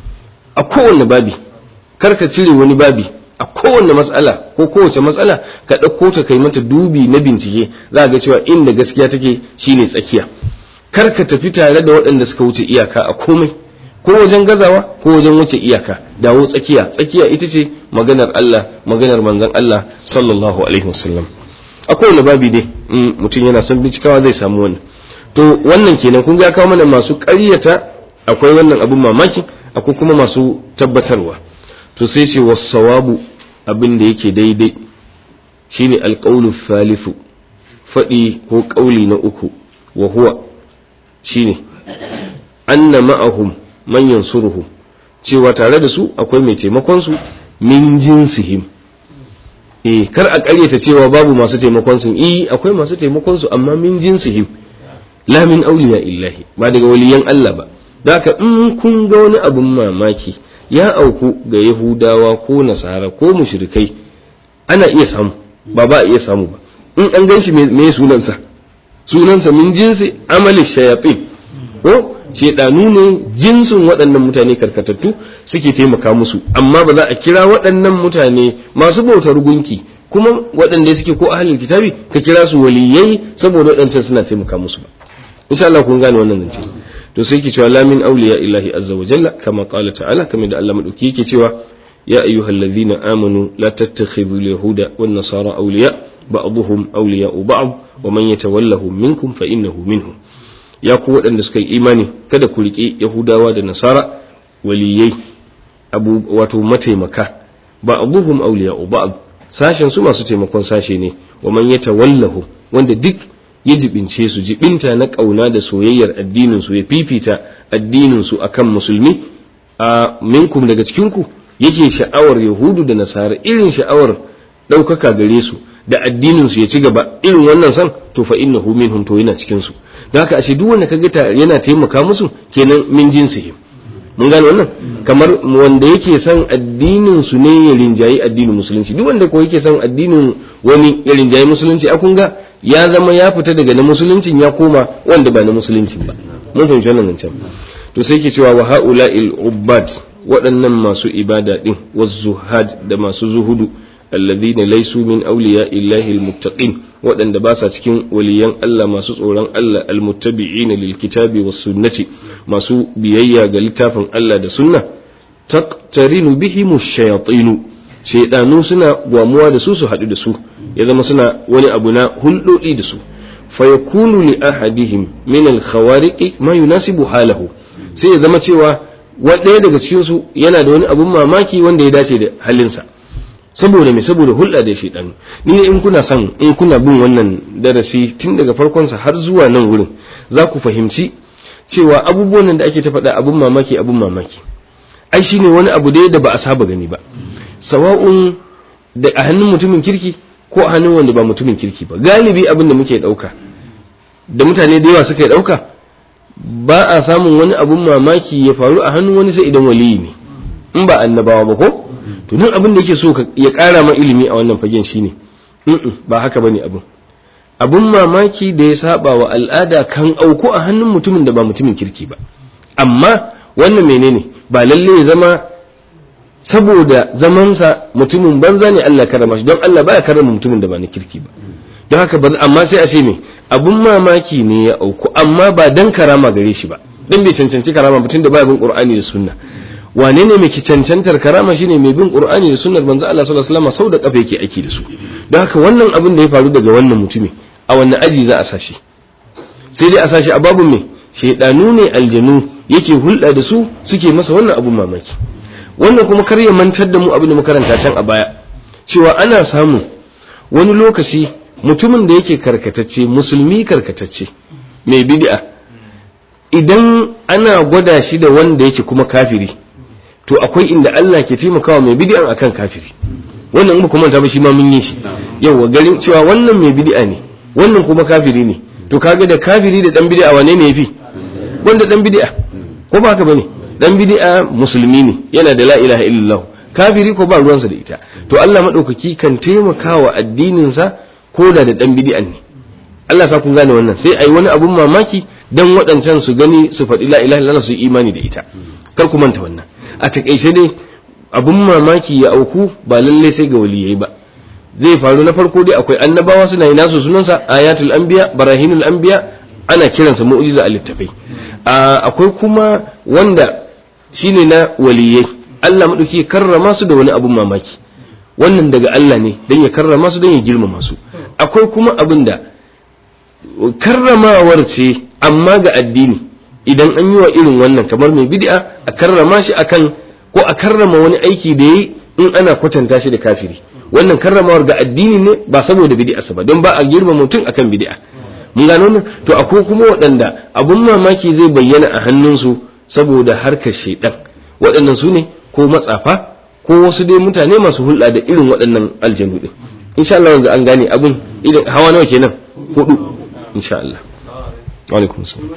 a kowanne babi kar ka cire wani babi a kowanne matsala ko kowace matsala ka ɗauko ta kai mata dubi na bincike za ga cewa inda gaskiya take shine tsakiya kar ka tafi tare da waɗanda suka wuce iyaka a komai ko wajen gazawa ko wajen wuce iyaka dawo tsakiya tsakiya ita ce maganar Allah maganar manzon Allah sallallahu alaihi wasallam a kowane babi dai mutum yana son bincikawa zai samu wannan to wannan kenan kun ga kawo mana masu ƙaryata akwai wannan abin mamaki akwai kuma masu tabbatarwa to sai ce wasawabu abin da yake daidai shine alqaulu thalithu faɗi ko ƙauli na uku wa huwa shine anna ma'ahum man yansuruhu cewa tare da su akwai mai taimakon su min jinsihim eh kar a ƙaryata cewa babu masu taimakon su eh akwai masu taimakon su amma min jinsihim la min awliya illahi ba daga waliyan Allah ba haka in kun ga wani abun mamaki ya auku ga yahudawa ko nasara ko mushrikai ana iya samu ba ba a iya samu ba in an gan shi me sunansa sunansa min jinsi amali shayatin ko shedanu ne jinsin waɗannan mutane karkatattu suke taimaka musu amma ba za a kira waɗannan mutane masu bautar gunki kuma waɗanda suke ko ahlul kitabi ka kira su waliyai saboda waɗancan suna taimaka musu ba insha Allah kun gane wannan zance to sai ke cewa la min awliya illahi azza wa jalla kama qala ta'ala kamar da Allah madauki yake cewa ya ayyuhallazina amanu la tattakhidhu yahuda wan nasara awliya ba'dhum awliya'u ba'd wa man yatawallahum minkum fa innahu minhum ya ku waɗanda suka yi imani kada ku riƙe yahudawa da nasara waliyai abu wato mataimaka ba'dhum awliya'u ba'd sashen su masu taimakon sashe ne wa man yatawallahu wanda duk ya jibince su jibinta na kauna da soyayyar addinin su ya fifita addinin su akan musulmi a minkum daga cikin ku yake sha'awar yahudu da nasara irin sha'awar ɗaukaka gare su da addinin su ya ci gaba irin wannan san to fa innahu minhum to yana cikin su don haka ashe duk wanda kaga yana taimaka musu kenan min jinsihim mun gane wannan kamar wanda yake son addinin su ne ya rinjayi addinin musulunci duk wanda ko yake son addinin wani ya rinjayi musulunci a kun ga ya zama ya fita daga na musuluncin ya koma wanda ba na musuluncin ba mun fahimci wannan can to sai ke cewa wa haula'il ubbad waɗannan masu ibada din wazzuhad da masu zuhudu alladhina laysu min awliya illahi almuttaqin waɗanda ba sa cikin waliyan Allah masu tsoron Allah almuttabi'ina lilkitabi was sunnati masu biyayya ga littafin Allah da sunna taqtarinu bihim ash-shayatin shaydanu suna gwamuwa da su su haɗu da su ya zama suna wani abu na hulɗoɗi da su fa yakunu li ahadihim min al-khawariqi ma yunasibu halahu sai ya zama cewa ɗaya daga cikin su yana da wani abun mamaki wanda ya dace da halinsa saboda me saboda hulɗa da shaidan ni ne in kuna son in kuna bin wannan darasi tun daga farkonsa har zuwa nan wurin za ku fahimci cewa abubuwan nan da ake ta faɗa abun mamaki abun mamaki ai shine wani abu dai da ba a saba gani ba sawa'un da a hannun mutumin kirki ko a hannun wanda ba mutumin kirki ba galibi abin da muke ɗauka da mutane da yawa suka ɗauka ba a samun wani abun mamaki ya faru a hannun wani sai idan waliyi ne in ba annabawa ba ko to nan abin da yake so ya ƙara ma ilimi a wannan fagen shine ba haka bane abin abun mamaki da ya saba wa al'ada kan auku a hannun mutumin da ba mutumin kirki ba amma wannan menene ba lalle ya zama saboda zamansa mutumin banza ne Allah karama shi don Allah baya karama mutumin da ba na kirki ba don haka amma sai a ce me abun mamaki ne ya auku amma ba dan karama gare shi ba dan bai cancanci karama mutum da baya bin Qur'ani da Sunna wane ne mai cancantar karama shine mai bin qur'ani da sunnar manzo Allah sallallahu alaihi wasallam sau da kafa yake aiki da su don haka wannan abin da ya faru daga wannan mutumi a wannan aji za a sashi sai dai a sashi a babun me shedanu ne aljanu yake hulɗa da su suke masa wannan abun mamaki wannan kuma kar ya mantar da mu abin da makaranta can a baya cewa ana samu wani lokaci mutumin da yake karkatacce musulmi karkatacce mai bid'a idan ana gwada shi da wanda yake kuma kafiri to akwai inda Allah ke taimakawa mai bid'an akan kafiri wannan in kuma ta ba shi ma mun yi shi yawa garin cewa wannan mai bid'a ne wannan kuma kafiri ne to kaga da kafiri da dan bid'a wane ne yafi wanda dan bid'a ko ba haka bane dan bid'a musulmi ne yana da la ilaha illallah kafiri ko ba ruwansa da ita to Allah madaukaki kan taimakawa addinin sa ko da da dan bid'an ne Allah sa kun gane wannan sai ai wani abun mamaki dan waɗancan su gani su faɗi la ilaha illallah su imani da ita kar ku manta wannan a takaice dai abun mamaki ya auku ba lalle sai ga waliyai ba zai faru na farko dai akwai annabawa suna yi nasu sunansa ayatul anbiya barahinul anbiya ana kiransa mu'jiza a littafai akwai kuma wanda shine na waliyai Allah madauki karrama su da wani abun mamaki wannan daga Allah ne dan ya karrama su dan ya girmama su akwai kuma abin da karramawar ce amma ga addini idan an yi wa irin wannan kamar mai bid'a a karrama shi akan ko a karrama wani aiki da yayi in ana kwatanta shi da kafiri wannan karramawar ga addini ne ba saboda bid'a ba don ba a girma mutum akan bid'a mun gano nan to akwai kuma waɗanda abun mamaki zai bayyana a hannunsu saboda harkar shaidan waɗannan su ne ko matsafa ko wasu dai mutane masu hulɗa da irin waɗannan aljanu din insha Allah yanzu an gane abin idan hawa nawa kenan hudu insha Allah wa alaikum salam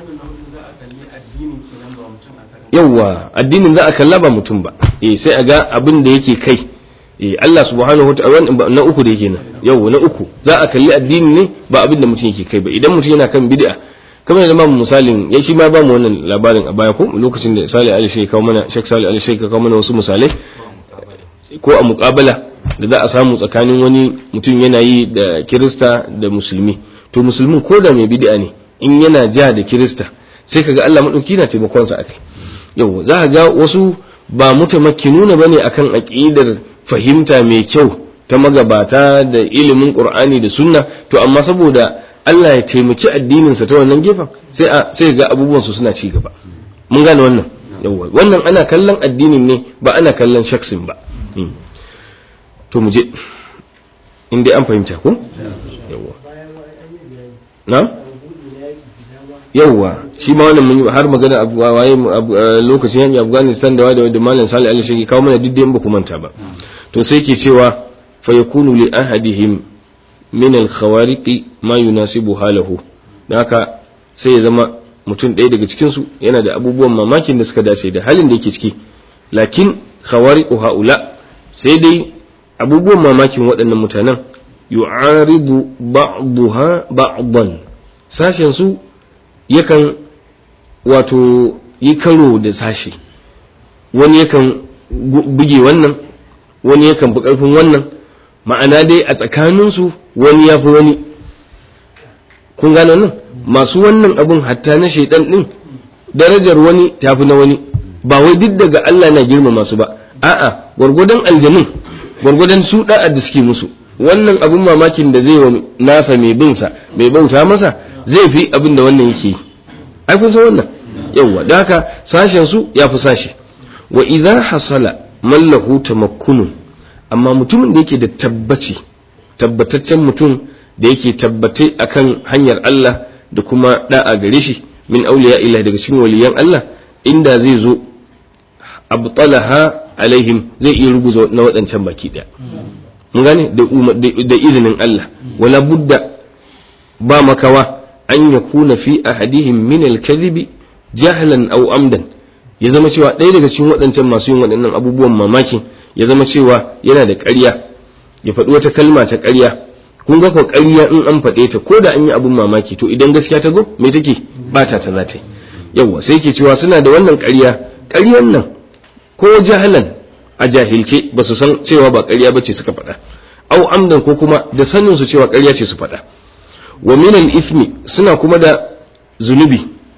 yawwa addinin za a kalla ba mutum ba eh sai a ga abin da yake kai eh Allah subhanahu wa ta'ala na uku da yake nan yawwa na uku za a kalli addini ne ba abin da mutum yake kai ba idan mutum yana kan bid'a kamar da mamu misalin ya shi ma ba mu wannan labarin a baya ko lokacin da Salih Ali Sheikh kawo mana Sheikh Salih Ali Sheikh kawo mana wasu misalai ko a muƙabala da za a samu tsakanin wani mutum yana yi da Kirista da Musulmi to Musulmin ko da mai bid'a ne in yana ja da Kirista sai kaga Allah madauki na taimakon sa akai yau za ga wasu ba mutamakkinuna bane akan aqidar fahimta mai kyau ta magabata da ilimin Qur'ani da Sunna to amma saboda Allah ya taimaki addininsa ta wannan gefen sai a sai ga abubuwan su suna ci gaba mun gane wannan yawa wannan ana kallon addinin ne ba ana kallon shaksin ba to mu je in dai an fahimta ko yawa na yawa shi ma wannan mun har magana abu waye lokacin yanki Afghanistan da da Malam Salih Ali shi kawo mana duk ba ku manta ba to sai ke cewa fa yakunu li ahadihim min al-khawariqi ma yunasibu halahu da haka sai ya zama mutum ɗaya daga cikin su yana da abubuwan mamakin da suka dace da halin da yake ciki lakin khawariqu haula sai dai abubuwan mamakin waɗannan mutanen yu'aridu ba'daha ba'dan sashen su yakan wato yi karo da sashi wani yakan buge wannan wani yakan fi ƙarfin wannan ma'ana dai a tsakaninsu wani ya fi wani kun gane wannan masu wannan abun hatta na shaidan din darajar wani ta fi na wani ba wai duk daga Allah na girmama su ba a'a gwargwadon aljanun gwargwadon su da'a da suke musu wannan abun mamakin da zai wa nasa mai bin sa mai bauta masa zai fi abin da wannan yake ai kun san wannan yawa da haka sashen su ya fi sashi wa idza hasala mallahu tamakkunun amma mutumin da yake da tabbaci tabbataccen mutum da yake tabbate akan hanyar Allah da kuma da'a gare shi min auliya illa daga cikin waliyan Allah inda zai zo abtalaha alaihim zai iya ruguza na waɗancan baki ɗaya mun gane da izinin Allah wala budda ba makawa an yakuna fi ahadihim min al-kadhibi jahlan aw amdan ya zama cewa ɗaya daga cikin waɗancan masu yin waɗannan abubuwan mamakin ya zama cewa yana da ƙarya ya faɗi wata kalma ta ƙarya kun ga ko ƙarya in an faɗe ta ko da an yi abun mamaki to idan gaskiya ta zo me take bata ta za ta yi yawa sai ke cewa suna da wannan ƙarya ƙaryan nan ko jahalan a jahilce ba su san cewa ba ƙarya ba ce suka faɗa au amdan ko kuma da sanin su cewa ƙarya ce su faɗa wa min al-ithmi suna kuma da zunubi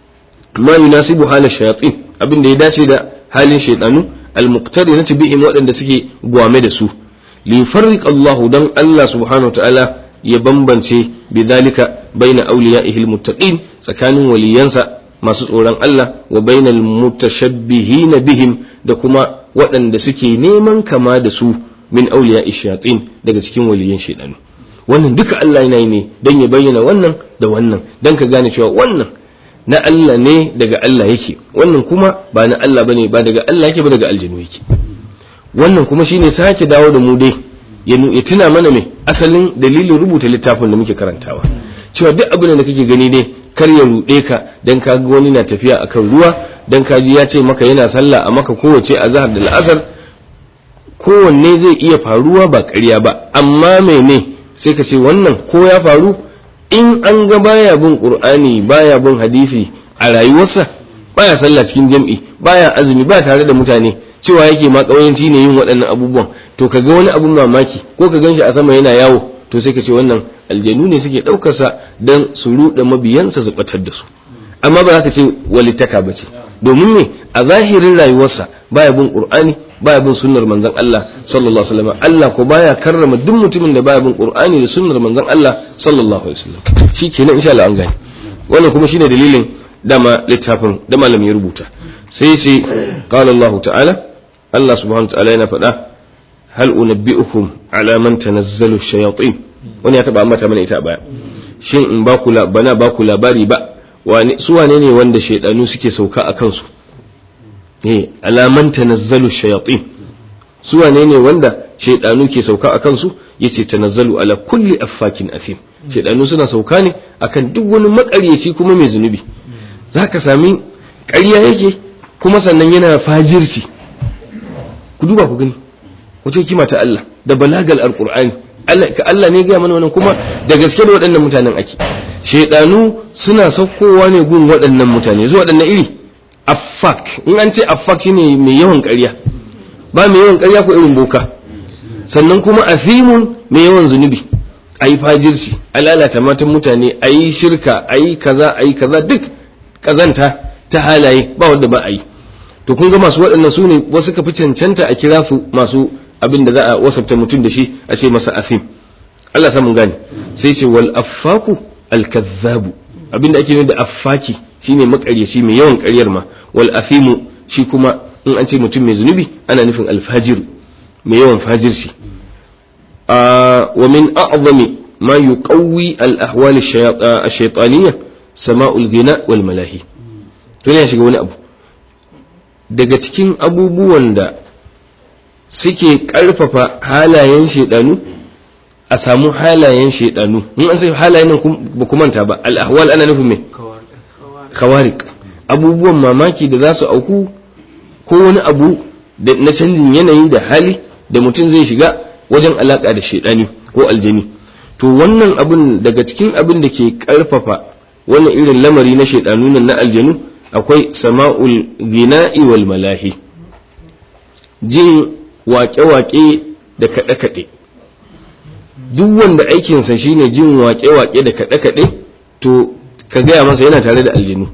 ma yunasibu hala shayatin abin da ya dace da halin shaytanu al-muqtarinati bihim waɗanda suke gwame da su li yufarriq Allah dan Allah subhanahu wa ta'ala ya bambance bidhalika baina awliya'ihi al-muttaqin tsakanin waliyansa masu tsoron Allah wa bainal mutashabbihin bihim da kuma waɗanda suke neman kama da su min awliya'i shayatin daga cikin waliyan shaydanu wannan duka Allah yana yi ne dan ya bayyana wannan da wannan dan ka gane cewa wannan na Allah ne daga Allah yake wannan kuma ba na Allah bane ba daga Allah yake ba daga aljinu yake wannan kuma shine sake dawo da mu dai ya tuna mana mai asalin dalilin rubuta littafin da muke karantawa cewa duk abin da kake gani dai kar ya ruɗe ka dan ka ga wani na tafiya akan ruwa dan ka ji ya ce maka yana sallah a maka kowace azhar da la'asar kowanne zai iya faruwa ba ƙarya ba amma mene sai ka ce wannan ko ya faru in an ga baya bin qur'ani baya bin hadisi a rayuwarsa baya sallah cikin jam'i baya azumi ba tare da mutane cewa yake ma kauyanci ne yin waɗannan abubuwan to kaga wani abun mamaki ko ka ganshi a sama yana yawo to sai ka ce wannan aljanu ne suke ɗaukar sa dan su ruɗe mabiyansa su batar da su amma ba za ka ce walittaka ba ce domin me a zahirin rayuwarsa baya bin qur'ani baya bin sunnar manzon Allah sallallahu alaihi wasallam Allah ko baya karrama duk mutumin da baya bin qur'ani da sunnar manzon Allah sallallahu alaihi wasallam shikenan insha Allah an gane wannan kuma shine dalilin dama littafin da malami ya rubuta sai sai qala Allah ta'ala Allah subhanahu ta'ala yana faɗa hal unabbi'ukum ala man tanazzalu shayatin wani ya taba ambata mana ita baya shin in ba ku bana ba ku labari ba wani su wane ne wanda shaidanu suke sauka a kansu eh alaman tanazzalu shayatin su wane ne wanda shaidanu ke sauka a kansu yace tanazzalu ala kulli affakin afim shaidanu suna sauka ne akan duk wani makaryaci kuma mai zunubi zaka sami ƙarya yake kuma sannan yana fajirci ku duba ku gani wace hikima ta Allah da balagal alqur'ani Allah ka Allah ne ga mana wannan kuma da gaske da waɗannan mutanen ake shaidanu suna saukowa ne gun waɗannan mutane zuwa waɗannan iri affak in an ce affak shine mai yawan ƙarya ba mai yawan ƙarya ko irin boka sannan kuma afimun mai yawan zunubi a yi fajirci a lalata matan mutane a yi shirka a yi kaza a yi kaza duk kazanta ta halaye ba wanda ba a yi to kun ga masu waɗannan su ne wasu ka fi cancanta a kira su masu abin da za a wasafta mutum da shi a ce masa afim Allah samun gane sai ce wal affaku al kazzabu abin da ake nufi da affaki shine makaryaci mai yawan ƙaryar ma wal afimu shi kuma in an ce mutum mai zunubi ana nufin alfajir mai yawan fajirci wa min a'zami ma yuqawwi al ahwal ash-shaytaniyya sama'ul ghina wal malahi to ne shiga wani abu daga cikin abubuwan da suke ƙarfafa halayen shaidanu a samu halayen shaidanu in an sai halayen nan ba ku manta ba al-ahwal ana nufin me kawarik abubuwan mamaki da za su auku ko wani abu na canjin yanayi da hali da mutum zai shiga wajen alaka da shaidani ko aljani to wannan abin daga cikin abin da ke karfafa wannan irin lamari na shaidanu nan na aljanu akwai sama'ul gina'i wal malahi jin waƙe-waƙe da kaɗe-kaɗe duk wanda aikinsa shine jin waƙe-waƙe da kaɗe-kaɗe to ka gaya masa yana tare da aljanu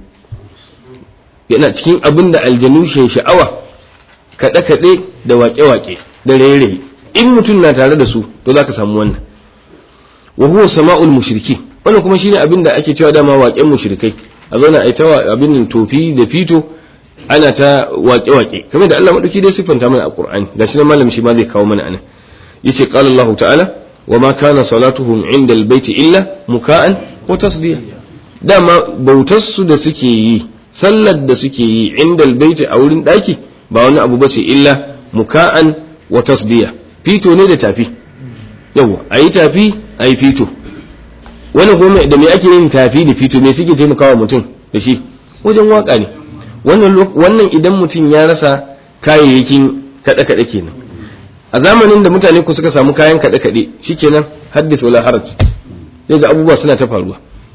yana cikin abin da aljanu ke sha'awa kaɗe-kaɗe da waƙe-waƙe da raye-raye in mutum na tare da su to za ka samu wannan wa huwa sama'ul mushriki wannan kuma shine abin da ake cewa dama waƙen mushrikai a zauna a ta abin tofi da fito ana ta waƙe-waƙe kamar da Allah madauki dai siffanta mana a Qur'ani gashi nan malam shi ma zai kawo mana anan yace qala Allah ta'ala wa ma kana salatuhum 'inda al-bayti illa muka'an wa tasdiya dama bautar su da suke yi sallar da suke yi 'inda al-bayti a wurin daki ba wani abu bace illa muka'an wa tasdiya fito ne da tafi yawa ayi tafi ayi fito wani kuma da me ake yin tafi da fito me suke taimakawa mutum da shi wajen waka ne wannan idan mutum ya rasa kayayyakin kaɗe-kaɗe kenan a zamanin da mutane ku suka samu kayan kaɗe-kaɗe shikenan haddith wala haraj sai ga abubuwa suna ta faruwa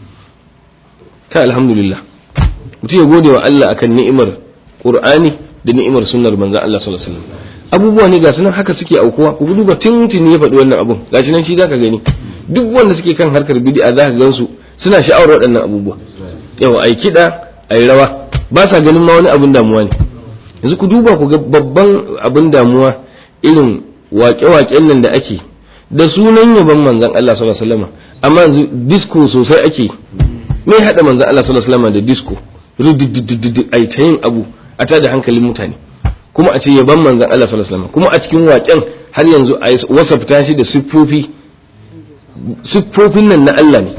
kai alhamdulillah mutum ya gode wa Allah akan ni'imar Qur'ani da ni'imar sunnar manzon Allah sallallahu alaihi wasallam abubuwa ne ga sunan haka suke aukuwa ku duba tuntuni ya faɗi wannan abun gashi nan shi zaka gani duk wanda suke kan harkar bid'a zaka gansu suna sha'awar waɗannan abubuwa yau ai kiɗa ai rawa ba sa ganin ma wani abin damuwa ne yanzu ku duba ku ga babban abin damuwa irin waƙe-waƙen nan da ake da sunan yaban manzon Allah sallallahu alaihi wasallam amma yanzu disco sosai ake me hada manzon Allah sallallahu alaihi wasallam da disco rududududu ai ta yin abu a tada hankalin mutane kuma a ce yaban manzon Allah sallallahu alaihi wasallam kuma a cikin waƙen har yanzu a wasafta shi da siffofi siffofin nan na Allah ne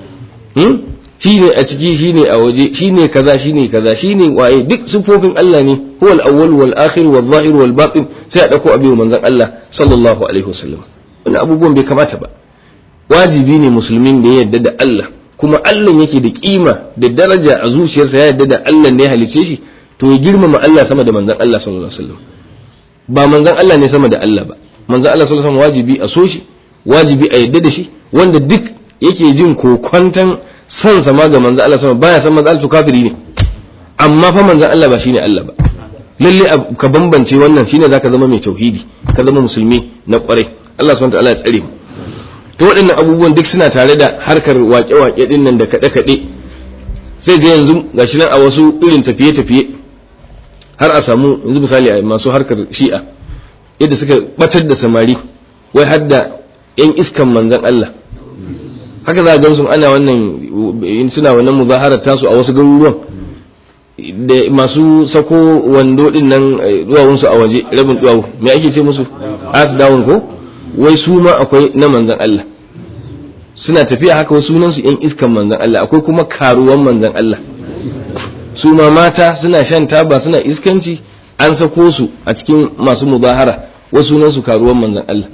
shi ne a ciki shi ne a waje shi ne kaza shi ne kaza shi ne waye duk siffofin Allah ne huwal awwal wal akhir wal zahir wal batin sai a dauko abin manzon Allah sallallahu alaihi wasallam wannan abubuwan bai kamata ba wajibi ne musulmin da ya yarda da Allah kuma Allah yake da kima da daraja a zuciyarsa ya yarda da Allah ne ya halice shi to ya girmama Allah sama da manzon Allah sallallahu alaihi wasallam ba manzon Allah ne sama da Allah ba manzon Allah sallallahu alaihi wasallam wajibi a so shi wajibi a yarda da shi wanda duk yake jin kokwantan san sama ga manzo Allah sama baya san manzo Allah to kafiri ne amma fa manzo Allah ba shine Allah ba lalle ka bambance wannan shine zaka zama mai tauhidi ka zama musulmi na kwarai Allah subhanahu wataala ya tsare mu to waɗannan abubuwan duk suna tare da harkar waƙe-waƙe din nan da kaɗe-kaɗe sai ga yanzu gashi nan a wasu irin tafiye-tafiye har a samu yanzu misali a masu harkar shi'a yadda suka batar da samari wai har da 'yan iskan manzon Allah haka za a gan su ana wannan suna wannan muzaharar tasu a wasu garuruwan da masu sako wando din nan duwawunsu a waje rabin duwawu me ake ce musu as dawun ko wai su ma akwai na manzan Allah suna tafiya haka wasu sunan su yan iskan manzan Allah akwai kuma karuwan manzan Allah su ma mata suna shan taba suna iskanci an sako su a cikin masu mubahara wasu nan su karuwan manzon Allah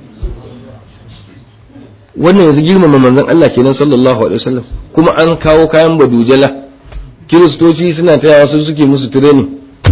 wannan yanzu girmama manzon Allah kenan sallallahu alaihi wasallam kuma an kawo kayan badujala kiristoci suna tayawa su suke musu training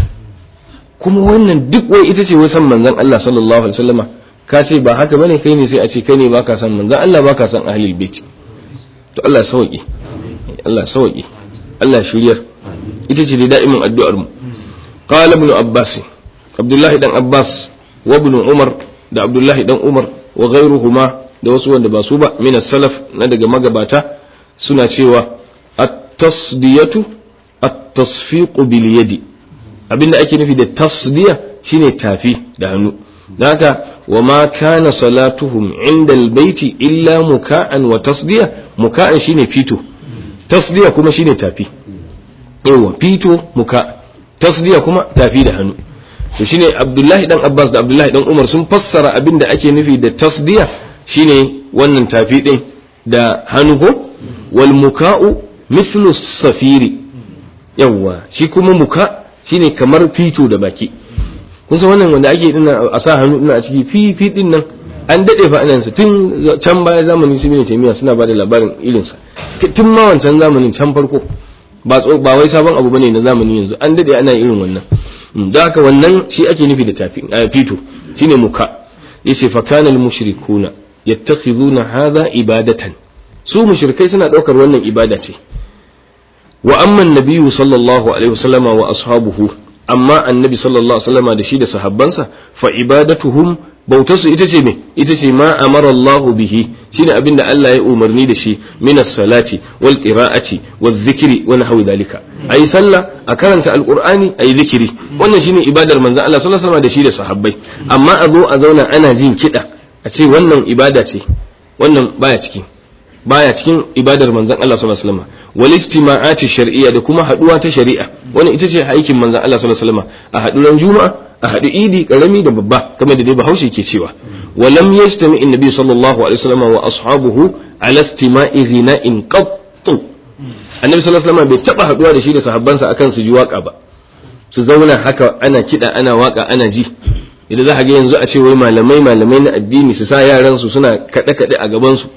kuma wannan duk wai ita ce wai san manzon Allah sallallahu alaihi wasallama ka ce ba haka bane kai ne sai a ce kai ne baka san manzon Allah baka san ahlul bait to Allah sauki Allah sauki Allah shiryar ita ce dai da'imin addu'ar mu qala ibn abbas abdullah dan abbas wa ibn umar da abdullah dan umar wa ghayruhuma da wasu wanda ba su ba min salaf na daga magabata suna cewa at-tasdiyatu at-tasfiqu bil yadi abinda ake nufi da tasdiya shine tafi da hannu don haka wa ma kana salatuhum inda albayti illa muka'an wa tasdiya muka'an shine fito tasdiya kuma shine tafi yawa fito muka tasdiya kuma tafi da hannu to shine abdullahi dan abbas da abdullahi dan umar sun fassara abinda ake nufi da tasdiya shine wannan tafi din da hannu ko wal muka'u mithlu safiri yawa shi kuma muka shine kamar fito da baki kun san wannan wanda ake dinnan a sa hannu dinnan a ciki fi fi din nan an dade fa anan sa tun can baya zamanin su ne tamiya suna bada labarin irin sa tun ma wancan zamanin can farko ba ba wai sabon abu bane na zamanin yanzu an dade ana irin wannan don haka wannan shi ake nufi da tafi fito shine muka yace fa kana al mushrikuna yattakhiduna hadha ibadatan su mushrikai suna daukar wannan ibada ce wa amma nabiyyu sallallahu alaihi wasallama wa ashabuhu amma annabi sallallahu alaihi wasallama da shi da sahabbansa fa ibadatuhum bautarsu ita ce me ita ce ma amara Allah bihi shine abinda Allah ya umarni da shi min as-salati wal qira'ati wal dhikri wa nahwi dalika ayi sallah a karanta alqur'ani ayi zikiri wannan shine ibadar manzon Allah sallallahu alaihi wasallama da shi da sahabbai amma a zo a zauna ana jin kida a ce wannan ibada ce wannan baya ciki baya cikin ibadar manzon Allah sallallahu alaihi wasallam wal istima'ati shar'iyya da kuma haduwa ta shari'a wannan ita ce aikin manzon Allah sallallahu alaihi wasallam a haɗu ran juma'a a haɗu idi karami da babba kamar da dai Bahaushe ke cewa walam yastami annabi sallallahu alaihi wasallam wa ashabuhu ala istima'i ghina'in qattu annabi sallallahu alaihi wasallam bai taba haduwa da shi da sahabbansa akan su ji waka ba su zauna haka ana kida ana waka ana ji idan za ka ga yanzu a ce wai malamai malamai na addini su sa yaran su suna kaɗe kaɗe a gaban su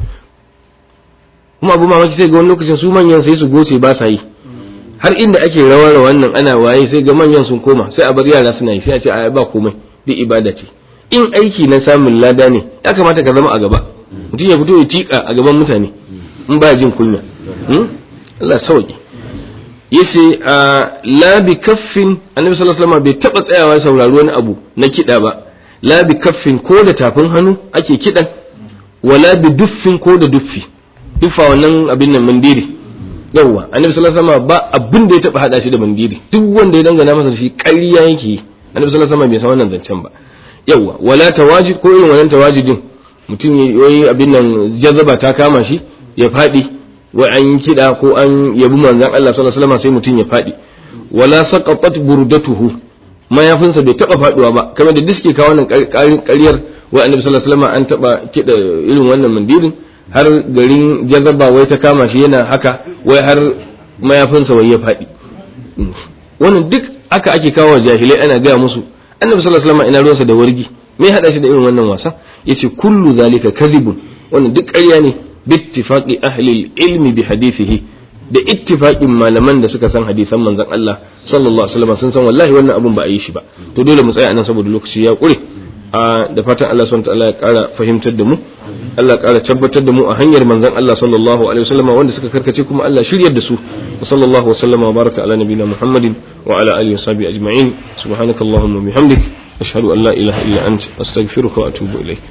kuma abu mamaki sai ga wani lokacin su manyan sai su goce ba sa yi har inda ake rawar wannan ana waye sai ga manyan sun koma sai a bar yara suna yi sai a ce a ba komai duk ibada ce in aiki na samun lada ne ya kamata ka zama a gaba mutum ya fito ya tika a gaban mutane in ba jin kunya Allah sauki yace la bi kaffin annabi sallallahu alaihi wasallam bai taba tsayawa saurari wani abu na kida ba la bi kaffin ko da tafin hannu ake kidan wala bi duffin ko da duffi duffa wannan abin nan mandiri yawwa annabi sallallahu alaihi wasallam ba abin da ya taba hada shi da mandiri duk wanda ya dangana masa shi ƙarya yake annabi sallallahu alaihi wasallam bai san wannan zancen ba yawwa wala tawajid ko irin wannan tawajidin mutum yayi abin nan jazaba ta kama shi ya fadi wai an yi kida ko an yabi manzon Allah sallallahu alaihi wasallam sai mutum ya fadi wala saqatat burdatuhu mayafinsa bai taba faduwa ba kamar da diske kawo wannan ƙaryar wai annabi sallallahu alaihi wasallam an taba kida irin wannan mandirin har garin jazaba wai ta kama shi yana haka wai har mayafinsa wai ya faɗi wannan duk aka ake kawo jahilai ana gaya musu annabi sallallahu alaihi wasallam ina ruwansa da wargi me hada shi da irin wannan wasa yace kullu zalika kadhibun wannan duk ƙarya ne bittifaqi ahli ilmi bi hadithihi da ittifaqin malaman da suka san hadisan manzon Allah sallallahu alaihi wasallam sun san wallahi wannan abun ba a yi shi ba to dole mu tsaya anan saboda lokaci ya kure da fatan Allah subhanahu wa ta'ala ya ƙara fahimtar da mu Allah ƙara tabbatar da mu a hanyar manzon Allah sallallahu alaihi wasallam wanda suka karkace kuma Allah shiryar da su wa sallallahu wa sallama wa baraka ala nabiyina Muhammadin wa ala alihi wa sahbihi ajma'in subhanakallahumma wa bihamdik ashhadu an la ilaha illa anta astaghfiruka wa atubu ilaik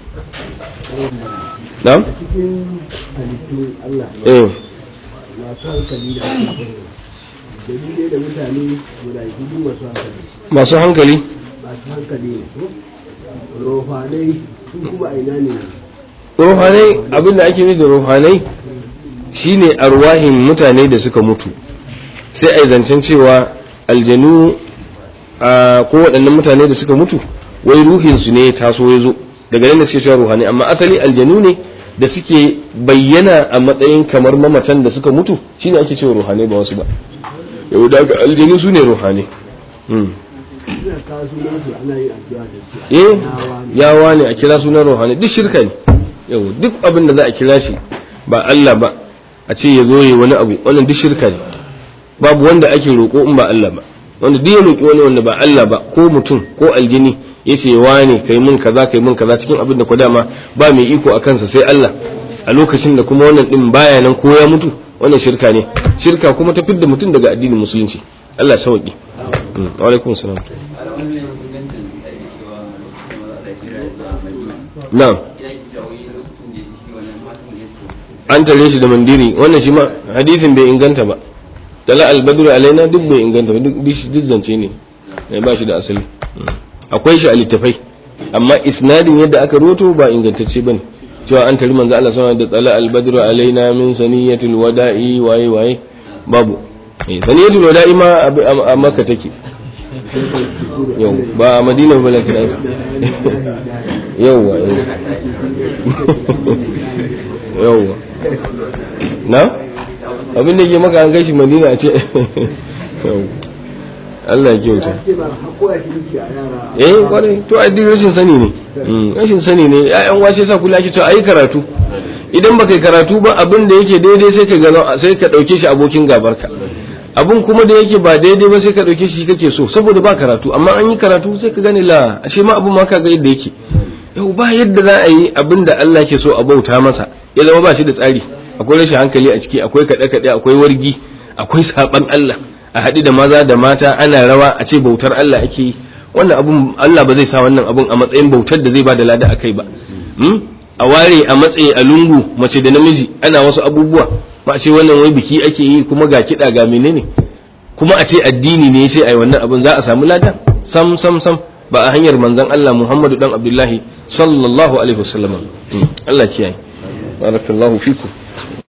na'am eh masu hankali da dalilai da mutane guda biyu masu hankali masu hankali masu hankali ne rohanai sun kuma aina ne ruhanai abinda ake nufi da ruhanai shine arwahin mutane da suka mutu sai a yi zancen cewa aljanu a ko waɗannan mutane da suka mutu wai ruhinsu ne taso ya zo daga nan da suke cewa ruhanai amma asali aljanu ne da suke bayyana a matsayin kamar mamatan da suka mutu shine ake cewa ruhanai ba wasu ba yau da aljanu su ne ruhanai suna kawo sunan su ana yin addu'a da su eh yawa ne yawa ne a kira sunan ruhani duk shirka ne yau duk abin da za a kira shi ba Allah ba a ce ya zo yi wani abu wannan duk shirka ne babu wanda ake roƙo in ba Allah ba wanda duk ya roƙi wani wanda ba Allah ba ko mutum ko aljini ya ce wane kai mun kaza kai mun kaza cikin abin da ko dama ba mai iko a kansa sai Allah a lokacin da kuma wannan din baya nan ko ya mutu wannan shirka ne shirka kuma ta fidda mutum daga addinin musulunci Allah ya sauki wa alaikum salam na'am an tare shi da mandiri wannan shi ma hadisin bai inganta ba tala albadru alaina duk bai inganta ba duk duk zance ne ne ba shi da asali akwai shi a littafai amma isnadin yadda aka roto ba ingantacce bane cewa an tari manzo Allah sama da tala albadru alaina min saniyatil wada'i waye waye babu eh saniyatul wada'i ma a makka take yau ba a madina ba lakin yauwa yauwa na abin da ke maka an gashi madina a ce Allah ya kyauta ce ba haƙura shi duki a yara eh kwarai to addini rashin sani ne Mm, rashin sani ne ƴaƴan wace sa kula ake to ayi karatu idan baka yi karatu ba abin da yake daidai sai ka ga sai ka dauke shi abokin gabarka abin kuma da yake ba daidai ba sai ka dauke shi kake so saboda ba karatu amma an yi karatu sai ka gane la ashe ma abin ma ka ga yadda yake yau ba yadda za a yi abin da Allah ke so a bauta masa ya zama ba shi da tsari akwai rashin hankali a ciki akwai kaɗe-kaɗe akwai wargi akwai saɓan Allah a haɗu da maza da mata ana rawa a ce bautar Allah ake yi wannan abun Allah ba zai sa wannan abun a matsayin bautar da zai ba da lada a kai ba Hmm? a ware a matsayi a lungu mace da namiji ana wasu abubuwa ba a ce wannan wai biki ake yi kuma ga kiɗa ga menene kuma a ce addini ne sai ai wannan abun za a samu lada sam sam sam ba a hanyar manzon Allah Muhammadu dan Abdullahi sallallahu alaihi wasallam Hmm. Allah kiyaye barakallahu fikum